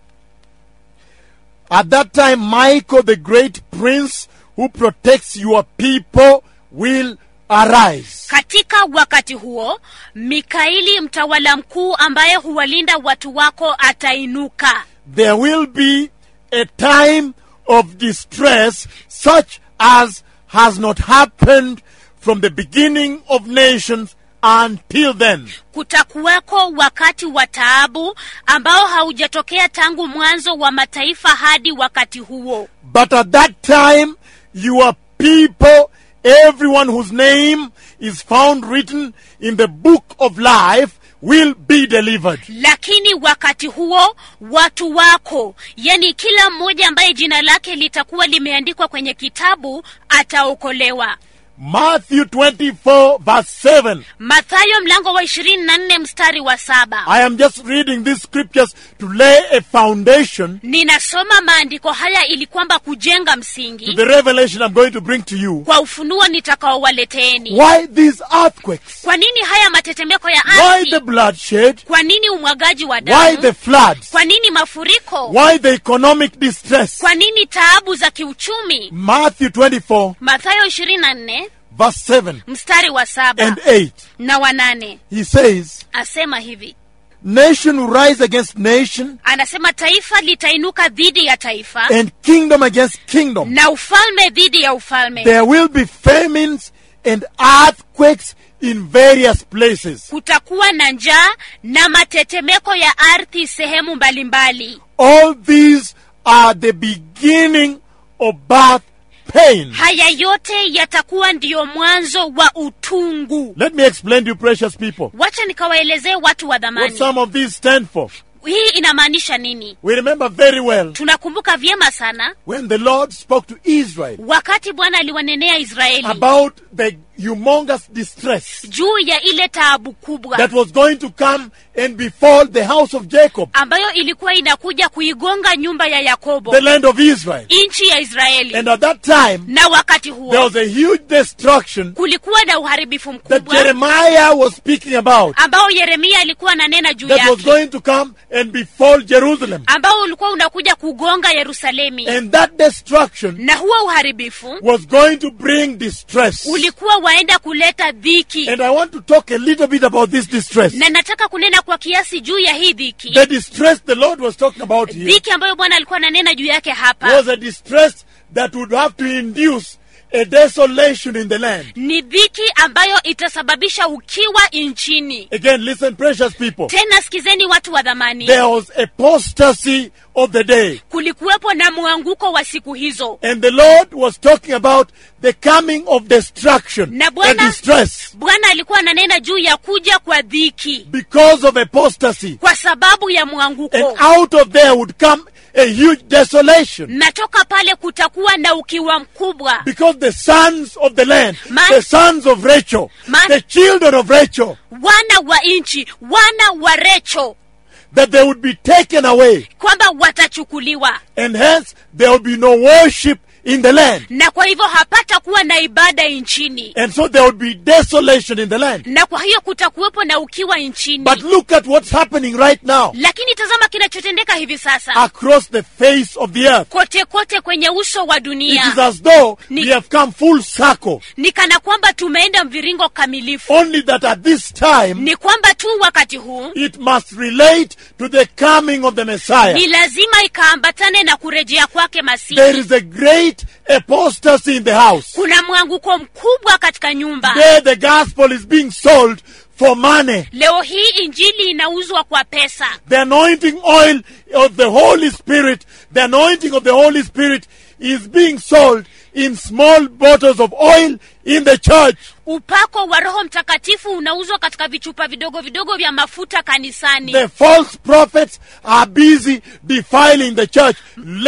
At that time, Michael, the great prince who protects your people, will arise. katika wakati huo mikaili mtawala mkuu ambaye huwalinda watu wako atainuka There will be a time of distress such as has not happened from the beginning of nations until then. kutakuweko wakati wa taabu ambao haujatokea tangu mwanzo wa mataifa hadi wakati huo But at that time, your people, everyone whose name is found written in the book of life, will be delivered. lakini wakati huo watu wako yani kila mmoja ambaye jina lake litakuwa limeandikwa kwenye kitabu ataokolewa Matthew 24, verse 7. mathayo mlango wa ishirini na nne mstari wa saba I am just reading these scriptures to lay a foundation ninasoma maandiko haya ili kwamba kujenga to msingi the revelation I'm going to bring to you. kwa ufunuo nitakaowaleteeni Why these earthquakes? kwa nini haya matetemeko ya Why the ardhi bloodshed? kwa nini umwagaji wa Why damu the floods? kwa nini mafuriko Why the economic distress? kwa nini taabu za kiuchumi Matthew 24, mathayo ishirini na nne verse 7 mstari wa saba and 8. na wanane He says, asema hivi Nation will rise against nation, anasema taifa litainuka dhidi ya taifa and kingdom against kingdom. na ufalme dhidi ya ufalme There will be famines and earthquakes in various places. kutakuwa na njaa na matetemeko ya ardhi sehemu mbalimbali All these are the beginning of birth pain. haya yote yatakuwa ndiyo mwanzo wa utungu Let me explain to you, precious people, wacha nikawaelezee watu wa what dhamani some of these stand for. hii inamaanisha nini We remember very well tunakumbuka vyema sana when the Lord spoke to Israel wakati bwana aliwanenea israeli about the humongous distress juu ya ile taabu kubwa that was going to come and befall the house of Jacob, ambayo ilikuwa inakuja kuigonga nyumba ya yakobo the land of Israel. nchi ya israeli And at that time, na wakati there huo was a huge destruction kulikuwa na uharibifu that mkubwa Jeremiah was speaking about ambao yeremia alikuwa ananena juu that was yake going to come and befall Jerusalem. ambao ulikuwa unakuja kugonga yerusalemi And that destruction na huo uharibifu was going to bring distress. ulikuwa waenda kuleta dhiki And I want to talk a little bit about this distress. na nataka kunena kwa kiasi juu ya hii dhiki The distress the Lord was talking about here dhiki ambayo bwana alikuwa ananena juu yake hapa was a distress that would have to induce a desolation in the land. ni dhiki ambayo itasababisha ukiwa nchini Again, listen, precious people. tena sikizeni watu wa dhamani There was apostasy of the day. kulikuwepo na mwanguko wa siku hizo And the Lord was talking about the coming of destruction Na and Bwana- distress bwana alikuwa ananena juu ya kuja kwa dhiki because of apostasy. kwa sababu ya And mwanguko out of there would come a huge desolation. na toka pale kutakuwa na ukiwa mkubwa Because the sons of the land, Man- the sons of Rachel, Man- the children of Rachel, wana wa nchi wana wa recho that they would be taken away. kwamba watachukuliwa And hence there would be no worship in the land. na kwa hivyo hapata kuwa na ibada nchini And so there would be desolation in the land. na kwa hiyo kutakuwepo na ukiwa nchini But look at what's happening right now lakini tazama kinachotendeka hivi sasa across the face of the earth. kote kote kwenye uso wa It dunia is as though Ni- we have come full circle. ni kana kwamba tumeenda mviringo kamilifu Only that at this time ni kwamba tu wakati huu it must relate to the coming of the Messiah. ni lazima ikaambatane na kurejea kwake There masihi is a great apostasy in the house. kuna mwanguko mkubwa katika nyumba There the gospel is being sold for money. leo hii injili inauzwa kwa pesa The anointing oil of the Holy Spirit, the anointing of the Holy Spirit is being sold in small bottles of oil in the church. upako wa roho mtakatifu unauzwa katika vichupa vidogo vidogo vya mafuta kanisani The false prophets are busy defiling the church left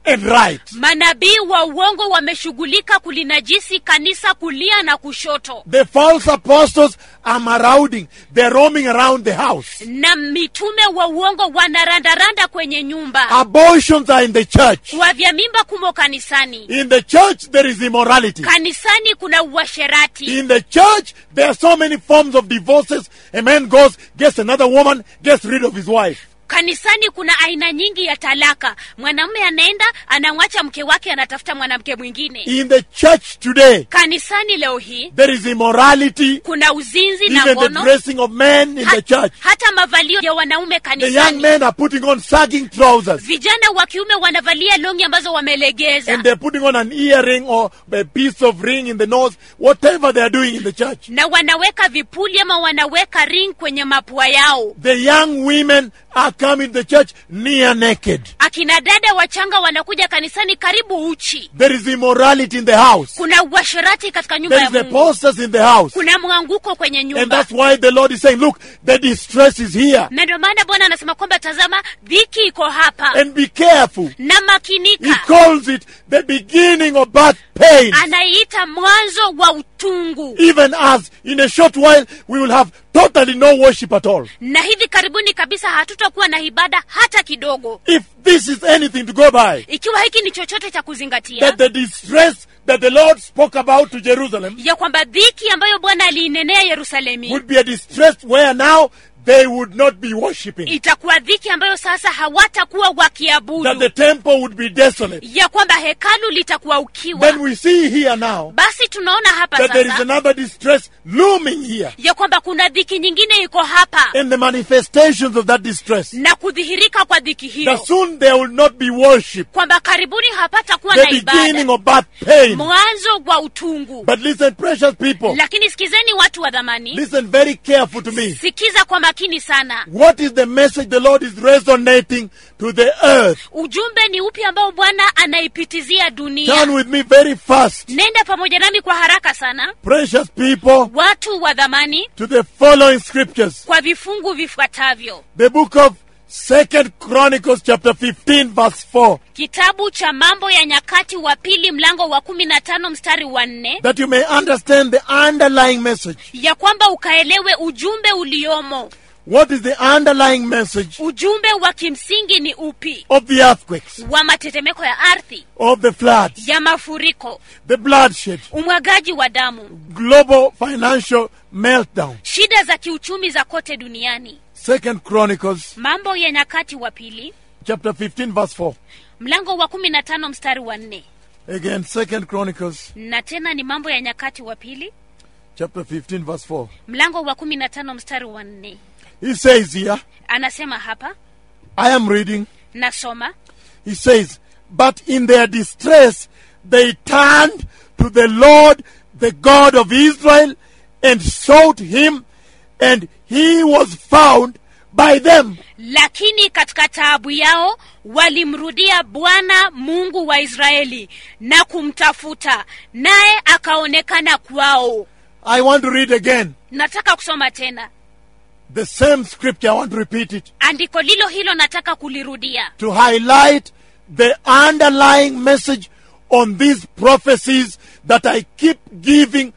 and right. manabii wa uongo wameshughulika kulinajisi kanisa kulia na kushoto The false apostles are marauding. They're roaming around the house. na mitume wa uongo wanarandaranda kwenye nyumba Abortions are in the church. wavya mimba kumo kanisani In the church, there is immorality. kanisani kuna uasherati In the church, there are so many forms of divorces. A man goes, gets another woman, gets rid of his wife. kanisani kuna aina nyingi ya talaka mwanamume anaenda anamwacha mke wake anatafuta mwanamke mwingine In the church today, kanisani leo hii there is immorality, kuna uzinzi na even the ngono dressing of men in the Ha- church. hata mavalio ya wanaume The young kanisani men are putting on sagging trousers vijana wa kiume wanavalia longi ambazo wamelegeza and they're putting on an earring or a piece of ring in the nose, whatever they are doing in the church. na wanaweka vipuli ama wanaweka ring kwenye mapua yao The young women are coming to the church near naked. akina dada wachanga wanakuja kanisani karibu uchi There is immorality in the house. kuna uasherati katika nyumba There ya is mungu apostles in the house. kuna mwanguko kwenye And nyumba that's why the Lord is saying, look, the distress is here. na ndio maana bwana anasema kwamba tazama dhiki iko hapa And be careful. na He makinika calls it the beginning of birth pain. anaiita mwanzo wa utungu Even as in a short while we will have totally no worship at all. na hivi karibuni kabisa hatutakuwa na ibada hata kidogo If this is anything to go by, ikiwa hiki ni chochote cha kuzingatia that the distress that the Lord spoke about to Jerusalem ya kwamba dhiki ambayo bwana aliinenea yerusalemi would be a distress where now they would not be worshiping. itakuwa dhiki ambayo sasa hawatakuwa That the wakiabudu temple would be desolate. ya kwamba hekalu litakuwa ukiwa Then we see here now basi tunaona hapa that there is sasa another distress looming here. ya kwamba kuna dhiki nyingine iko hapa And the manifestations of that distress. na kudhihirika kwa dhiki That hiyo soon there will not be worship. kwamba karibuni hapatakuwa The na beginning ibada of bad pain. mwanzo wa utungu But listen, precious people. lakini sikizeni watu wa dhamani Listen very careful to me. sikiza kwa makini sana What is the message the Lord is resonating to the earth? ujumbe ni upi ambao bwana anaipitizia Turn dunia with me very fast, nenda pamoja nami kwa haraka sana precious people, watu wa dhamani to the following scriptures. kwa vifungu vifuatavyo The book of Second Chronicles chapter 15 verse 4. kitabu cha mambo ya nyakati wa pili mlango wa kumi na tano mstari wa nne That you may understand the underlying message. ya kwamba ukaelewe ujumbe uliomo What is the underlying message ujumbe wa kimsingi ni upi of the earthquakes, wa matetemeko ya ardhi of the floods, ya mafuriko the bloodshed, umwagaji wa damu global financial meltdown? shida za kiuchumi za kote duniani Second Chronicles mambo ya nyakati wa pili chapter 15 verse 4. mlango wa kumi na tano mstari wa nne Again, Second Chronicles na tena ni mambo ya nyakati wa pili chapter 15 verse 4. mlango wa kumi na tano mstari wa nne He says here, anasema hapa I am reading. nasoma He says, But in their distress they turned to the Lord, the God of Israel, and sought him, and he was found by them. lakini katika taabu yao walimrudia bwana mungu wa israeli na kumtafuta naye akaonekana kwao I want to read again nataka kusoma tena the same scripture. I want to repeat it andiko lilo hilo nataka kulirudia to highlight the underlying message on these prophecies that I keep giving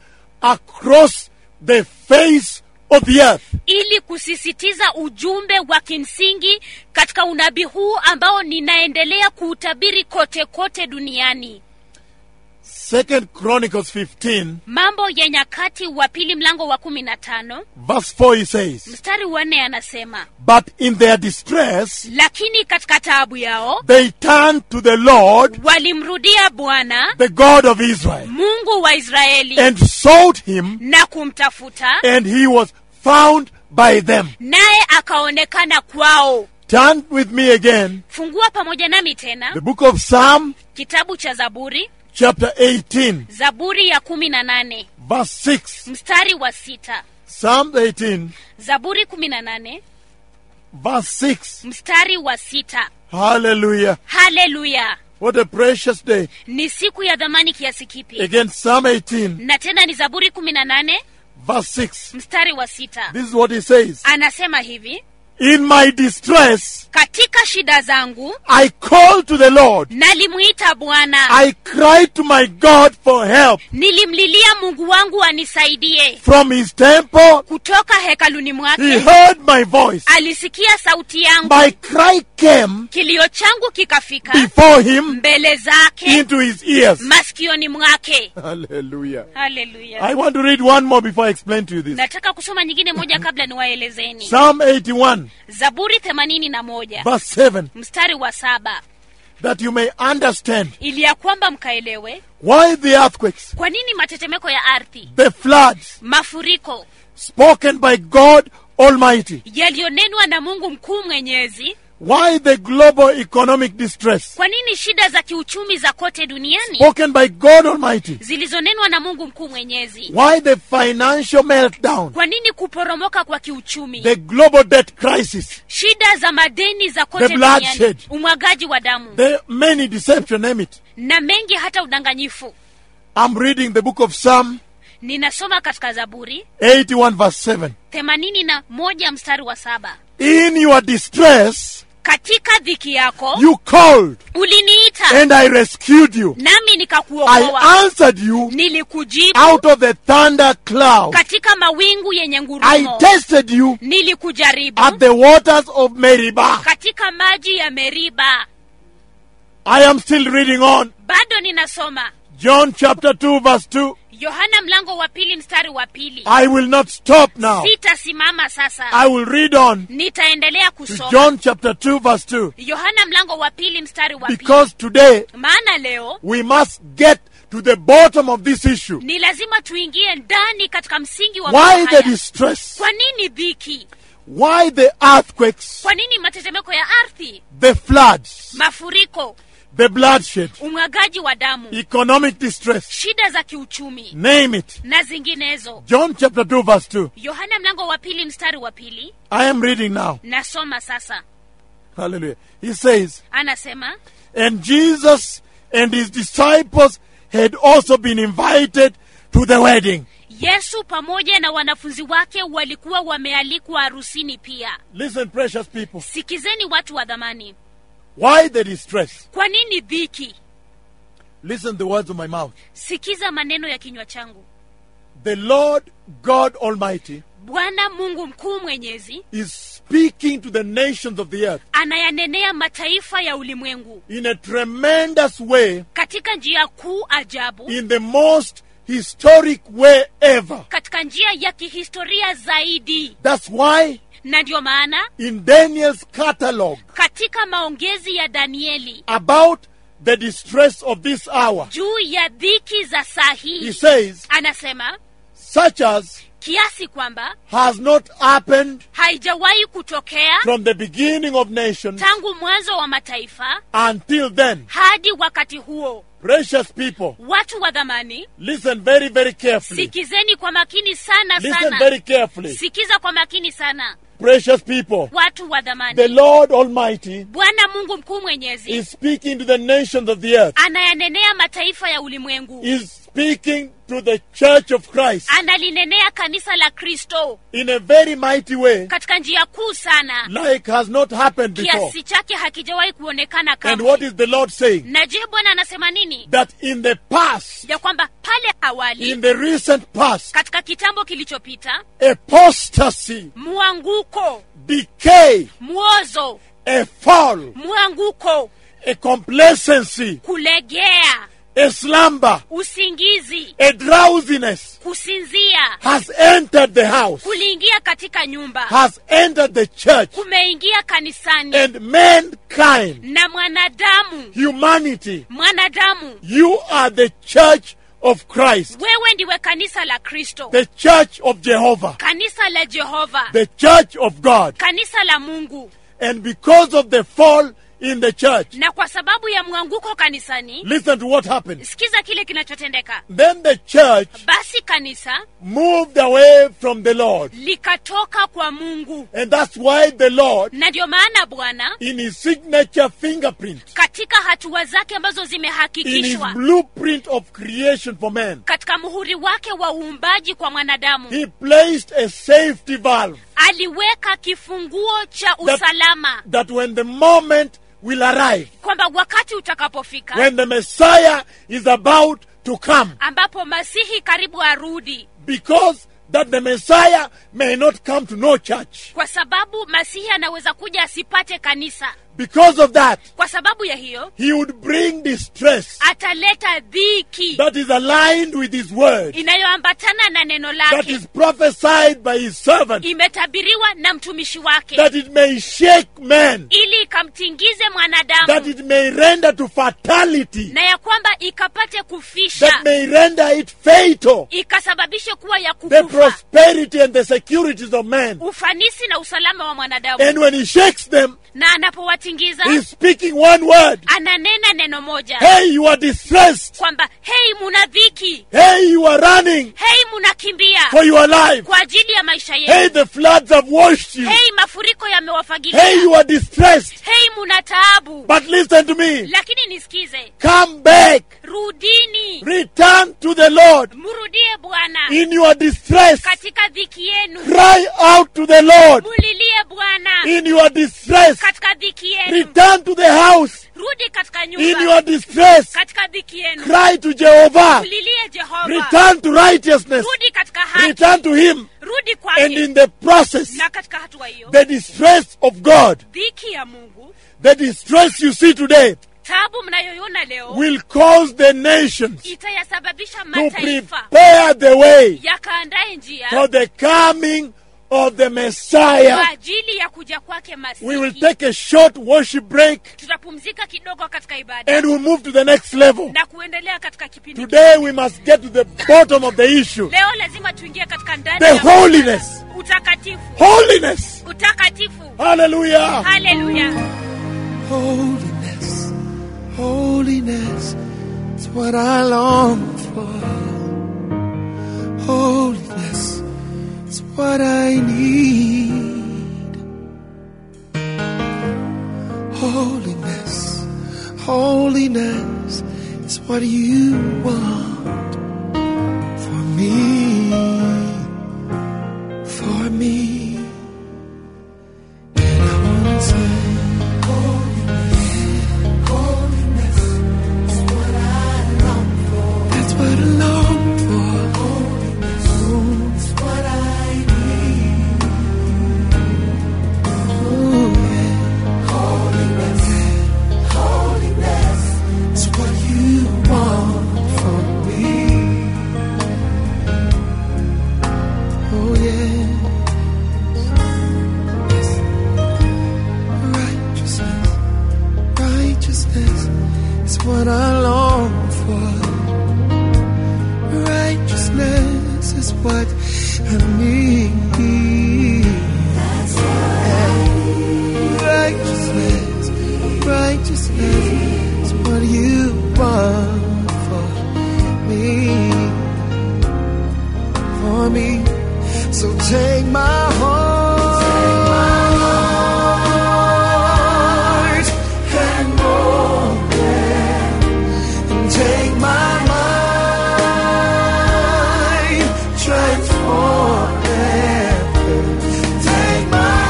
across the face of the earth. ili kusisitiza ujumbe wa kimsingi katika unabii huu ambao ninaendelea kuutabiri kote kote duniani Second Chronicles 15, mambo ya nyakati wa pili mlango wa kumi na tano verse 4, he says, mstari wa nne anasema But in their distress, lakini katika taabu yao they turned to the Lord, walimrudia bwana the God of Israel, mungu wa israeli and sought him, na kumtafuta and he was found by them. naye akaonekana kwao Turn with me again, fungua pamoja nami tena the book of Psalm, kitabu cha zaburi chapter 18, zaburi ya kumi na nane verse 6. mstari wa sita Psalm 18, zaburi kumi na nane verse 6. mstari wa sita Hallelujah. haleluya What a precious day. ni siku ya dhamani kiasi kipi Again, Psalm 18, na tena ni zaburi kumi na nane verse 6. mstari wa sita This is what he says anasema hivi In my distress, katika shida zangu I called to the Lord. nalimwita bwana I cried to my God for help nilimlilia mungu wangu anisaidie from his temple. kutoka hekaluni He mwake heard my voice. alisikia sauti yangu My cry came kilio changu kikafika before him mbele zake into his ears. masikioni mwake Hallelujah. haleluya I want to read one more before I explain to you this. nataka kusoma nyingine moja kabla niwaelezeni Psalm 81, zaburi themanini na moja verse 7, mstari wa saba that you may understand ili ya kwamba mkaelewe why the earthquakes, kwa nini matetemeko ya ardhi the floods mafuriko spoken by God Almighty, yaliyonenwa na mungu mkuu mwenyezi why the global economic distress kwa nini shida za kiuchumi za kote duniani spoken by God Almighty, zilizonenwa na mungu mkuu mwenyezi why the financial meltdown, kwa nini kuporomoka kwa kiuchumi the global debt crisis, shida za madeni za kote The bloodshed. duniani umwagaji wa damu the many deception, name it. na mengi hata udanganyifu I'm reading the book of Psalm ninasoma katika zaburi 81 verse 7. themanini na moja mstari wa saba In your distress, katika dhiki yako you called uliniita and I rescued you. nami I nikakuokoa answered you nilikujibu out of the thunder cloud. katika mawingu yenye I ngurumo tested you nilikujaribu at the waters of Meribah. katika maji ya meriba I am still reading on. bado ninasoma John chapter 2 verse 2. yohana mlango wa pili mstari wa pili I will not stop now. sitasimama sasa I will read on nitaendelea to kusoma John chapter 2 verse 2. yohana mlango wa pili mstari wa pili Because today maana leo we must get to the bottom of this issue. ni lazima tuingie ndani katika msingi wa Why mambo the haya. distress? kwa nini dhiki Why the earthquakes? kwa nini matetemeko ya ardhi The floods? mafuriko The bloodshed? umwagaji wa damu Economic distress? shida za kiuchumi Name it. na zinginezo John chapter 2 verse 2. yohana mlango wa pili mstari wa pili I am reading now. nasoma sasa Hallelujah. He says, anasema And Jesus and his disciples had also been invited to the wedding. yesu pamoja na wanafunzi wake walikuwa wamealikwa harusini pia Listen, precious people. sikizeni watu wa dhamani Why the distress? kwa nini dhiki Listen the words of my mouth. sikiza maneno ya kinywa changu The Lord God Almighty bwana mungu mkuu mwenyezi is speaking to the nations of the earth anayanenea mataifa ya ulimwengu in a tremendous way, katika njia kuu ajabu in the most historic way ever. katika njia ya kihistoria zaidi That's why na ndiyo maana in Daniel's catalog katika maongezi ya danieli about the distress of this hour, juu ya dhiki za saa he hii says, anasema such as kiasi kwamba has not happened haijawahi kutokea from the beginning of nations tangu mwanzo wa mataifa until then. hadi wakati huo Precious people, watu wa dhamani listen very, very carefully. sikizeni kwa makini sana Listen sana very carefully. sikiza kwa makini sana Precious people, watu wa the dhamani Lord Almighty bwana mungu mkuu mwenyezi is speaking to the nations of the earth, anayanenea mataifa ya ulimwengu is speaking to the church of Christ analinenea kanisa la kristo in a very mighty way, katika njia kuu sana like has not happened before. kiasi chake hakijawahi kuonekana And what kamwe is the Lord saying? na je bwana anasema nini That in the past, ya kwamba pale awali in the recent past, katika kitambo kilichopita apostasy, mwanguko decay, mwozo a fall, mwanguko a complacency, kulegea a slumber, usingizi a drowsiness kusinzia has entered the house, kuliingia katika nyumba has entered the church, kumeingia kanisani and mankind, na mwanadamu humanity, mwanadamu you are the church of Christ, wewe ndiwe kanisa la kristo the church of Jehovah, kanisa la jehova the church of God. kanisa la mungu And because of the fall in the church, na kwa sababu ya mwanguko kanisani listen to what happened. sikiza kile kinachotendeka Then the church basi kanisa moved away from the Lord. likatoka kwa mungu And that's why the Lord, na ndio maana bwana in his signature fingerprint, katika hatua zake ambazo in his zimehakikishwa blueprint of creation for man, katika muhuri wake wa uumbaji kwa mwanadamu he placed a safety valve aliweka kifunguo cha usalama that when the moment will arrive, kwamba wakati utakapofika when the Messiah is about to come, ambapo masihi karibu arudi because that the Messiah may not come to no church. kwa sababu masihi anaweza kuja asipate kanisa Because of that, kwa sababu ya hiyo he would bring distress ataleta dhiki that is aligned with his word, inayoambatana na neno that lake is prophesied by his servant, imetabiriwa na mtumishi wake that it may shake men, ili ikamtingize that mwanadamu it may render to fatality, na ya kwamba ikapate kufisha that may render it fatal. ikasababishe kuwa ya The kukufa prosperity and the securities of man. ufanisi na usalama wa mwanadamu And when he shakes them, na anapowatingiza he's speaking one word. ananena neno moja Hey, you are distressed. kwamba hei muna dhiki Hey, you are running hei munakimbia for your life. kwa ajili ya maisha Hey, yenu the floods have washed you. hei mafuriko yamewafagilia Hey, you are distressed. hei muna taabu But listen to me. lakini nisikize Come back. rudini Return to the Lord. mrudie bwana In your distress, katika dhiki yenu cry out to the Lord. mulilie bwana In your distress, katika dhiki yenu return to the house. rudi katika In nyumba your distress, katika dhiki yenu cry to Jehovah. mulilie jehova Return to righteousness. rudi katika haki Return to Him. rudi And kwake in the process, na katika hatua hiyo the distress of God, dhiki ya mungu the distress you see today, tabu mnayoiona leo will cause the nations itayasababisha to mataifa prepare the way yakaandae njia for the coming of the kwa Messiah. ajili ya kuja kwake We will masihi take a short worship break tutapumzika kidogo katika ibada and we'll move to the next level. na kuendelea katika kipindi Today we must get to the bottom of the issue. leo lazima tuingie katika ndani The ya holiness. utakatifu Holiness. utakatifu Hallelujah. haleluya Holiness, holiness is what I long for. Holiness is what I need. Holiness, holiness is what you want for me, for me. And I wanna say, That's what I long for. Holiness is what I need. Ooh, yeah. Holiness, holiness is what you want from me. Oh yeah. Yes. Righteousness, righteousness is what I long for. Righteousness is what I need. Righteousness, righteousness is what you want for me. For me. So take my heart and mold it and take my mind, transform it. Take my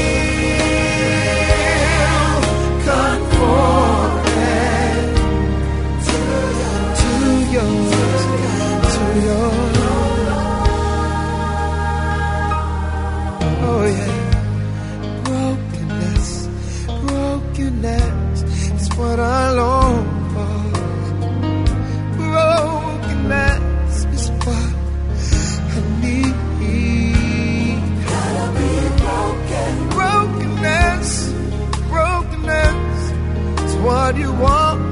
will, conform it to yours, to yours. Oh yeah. Brokenness, brokenness is what I long for. Brokenness is what I need. Gotta be broken. Brokenness, brokenness is what you want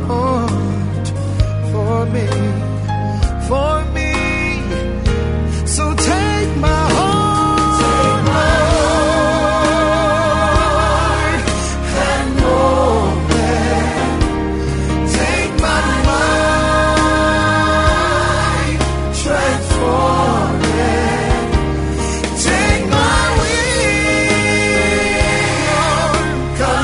for me, for me. So take my heart, Lord, and mold it. Take my mind, transform it. Take my will,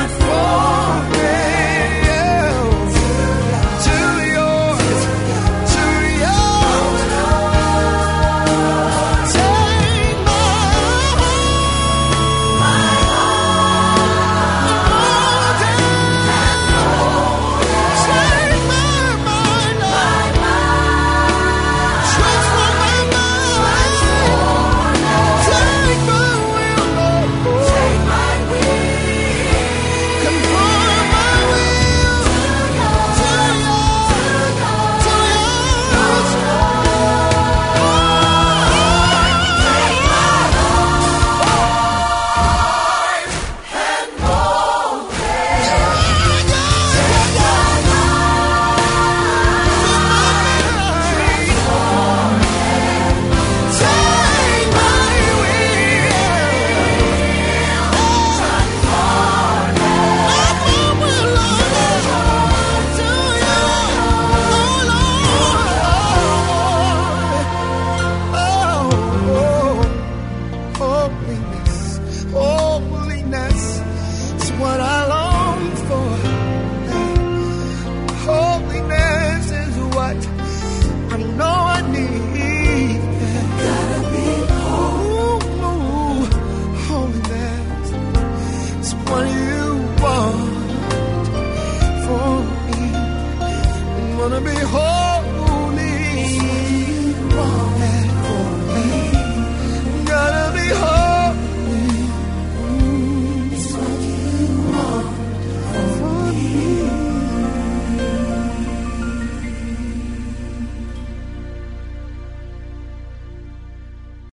conform it to yours, gonna be holy.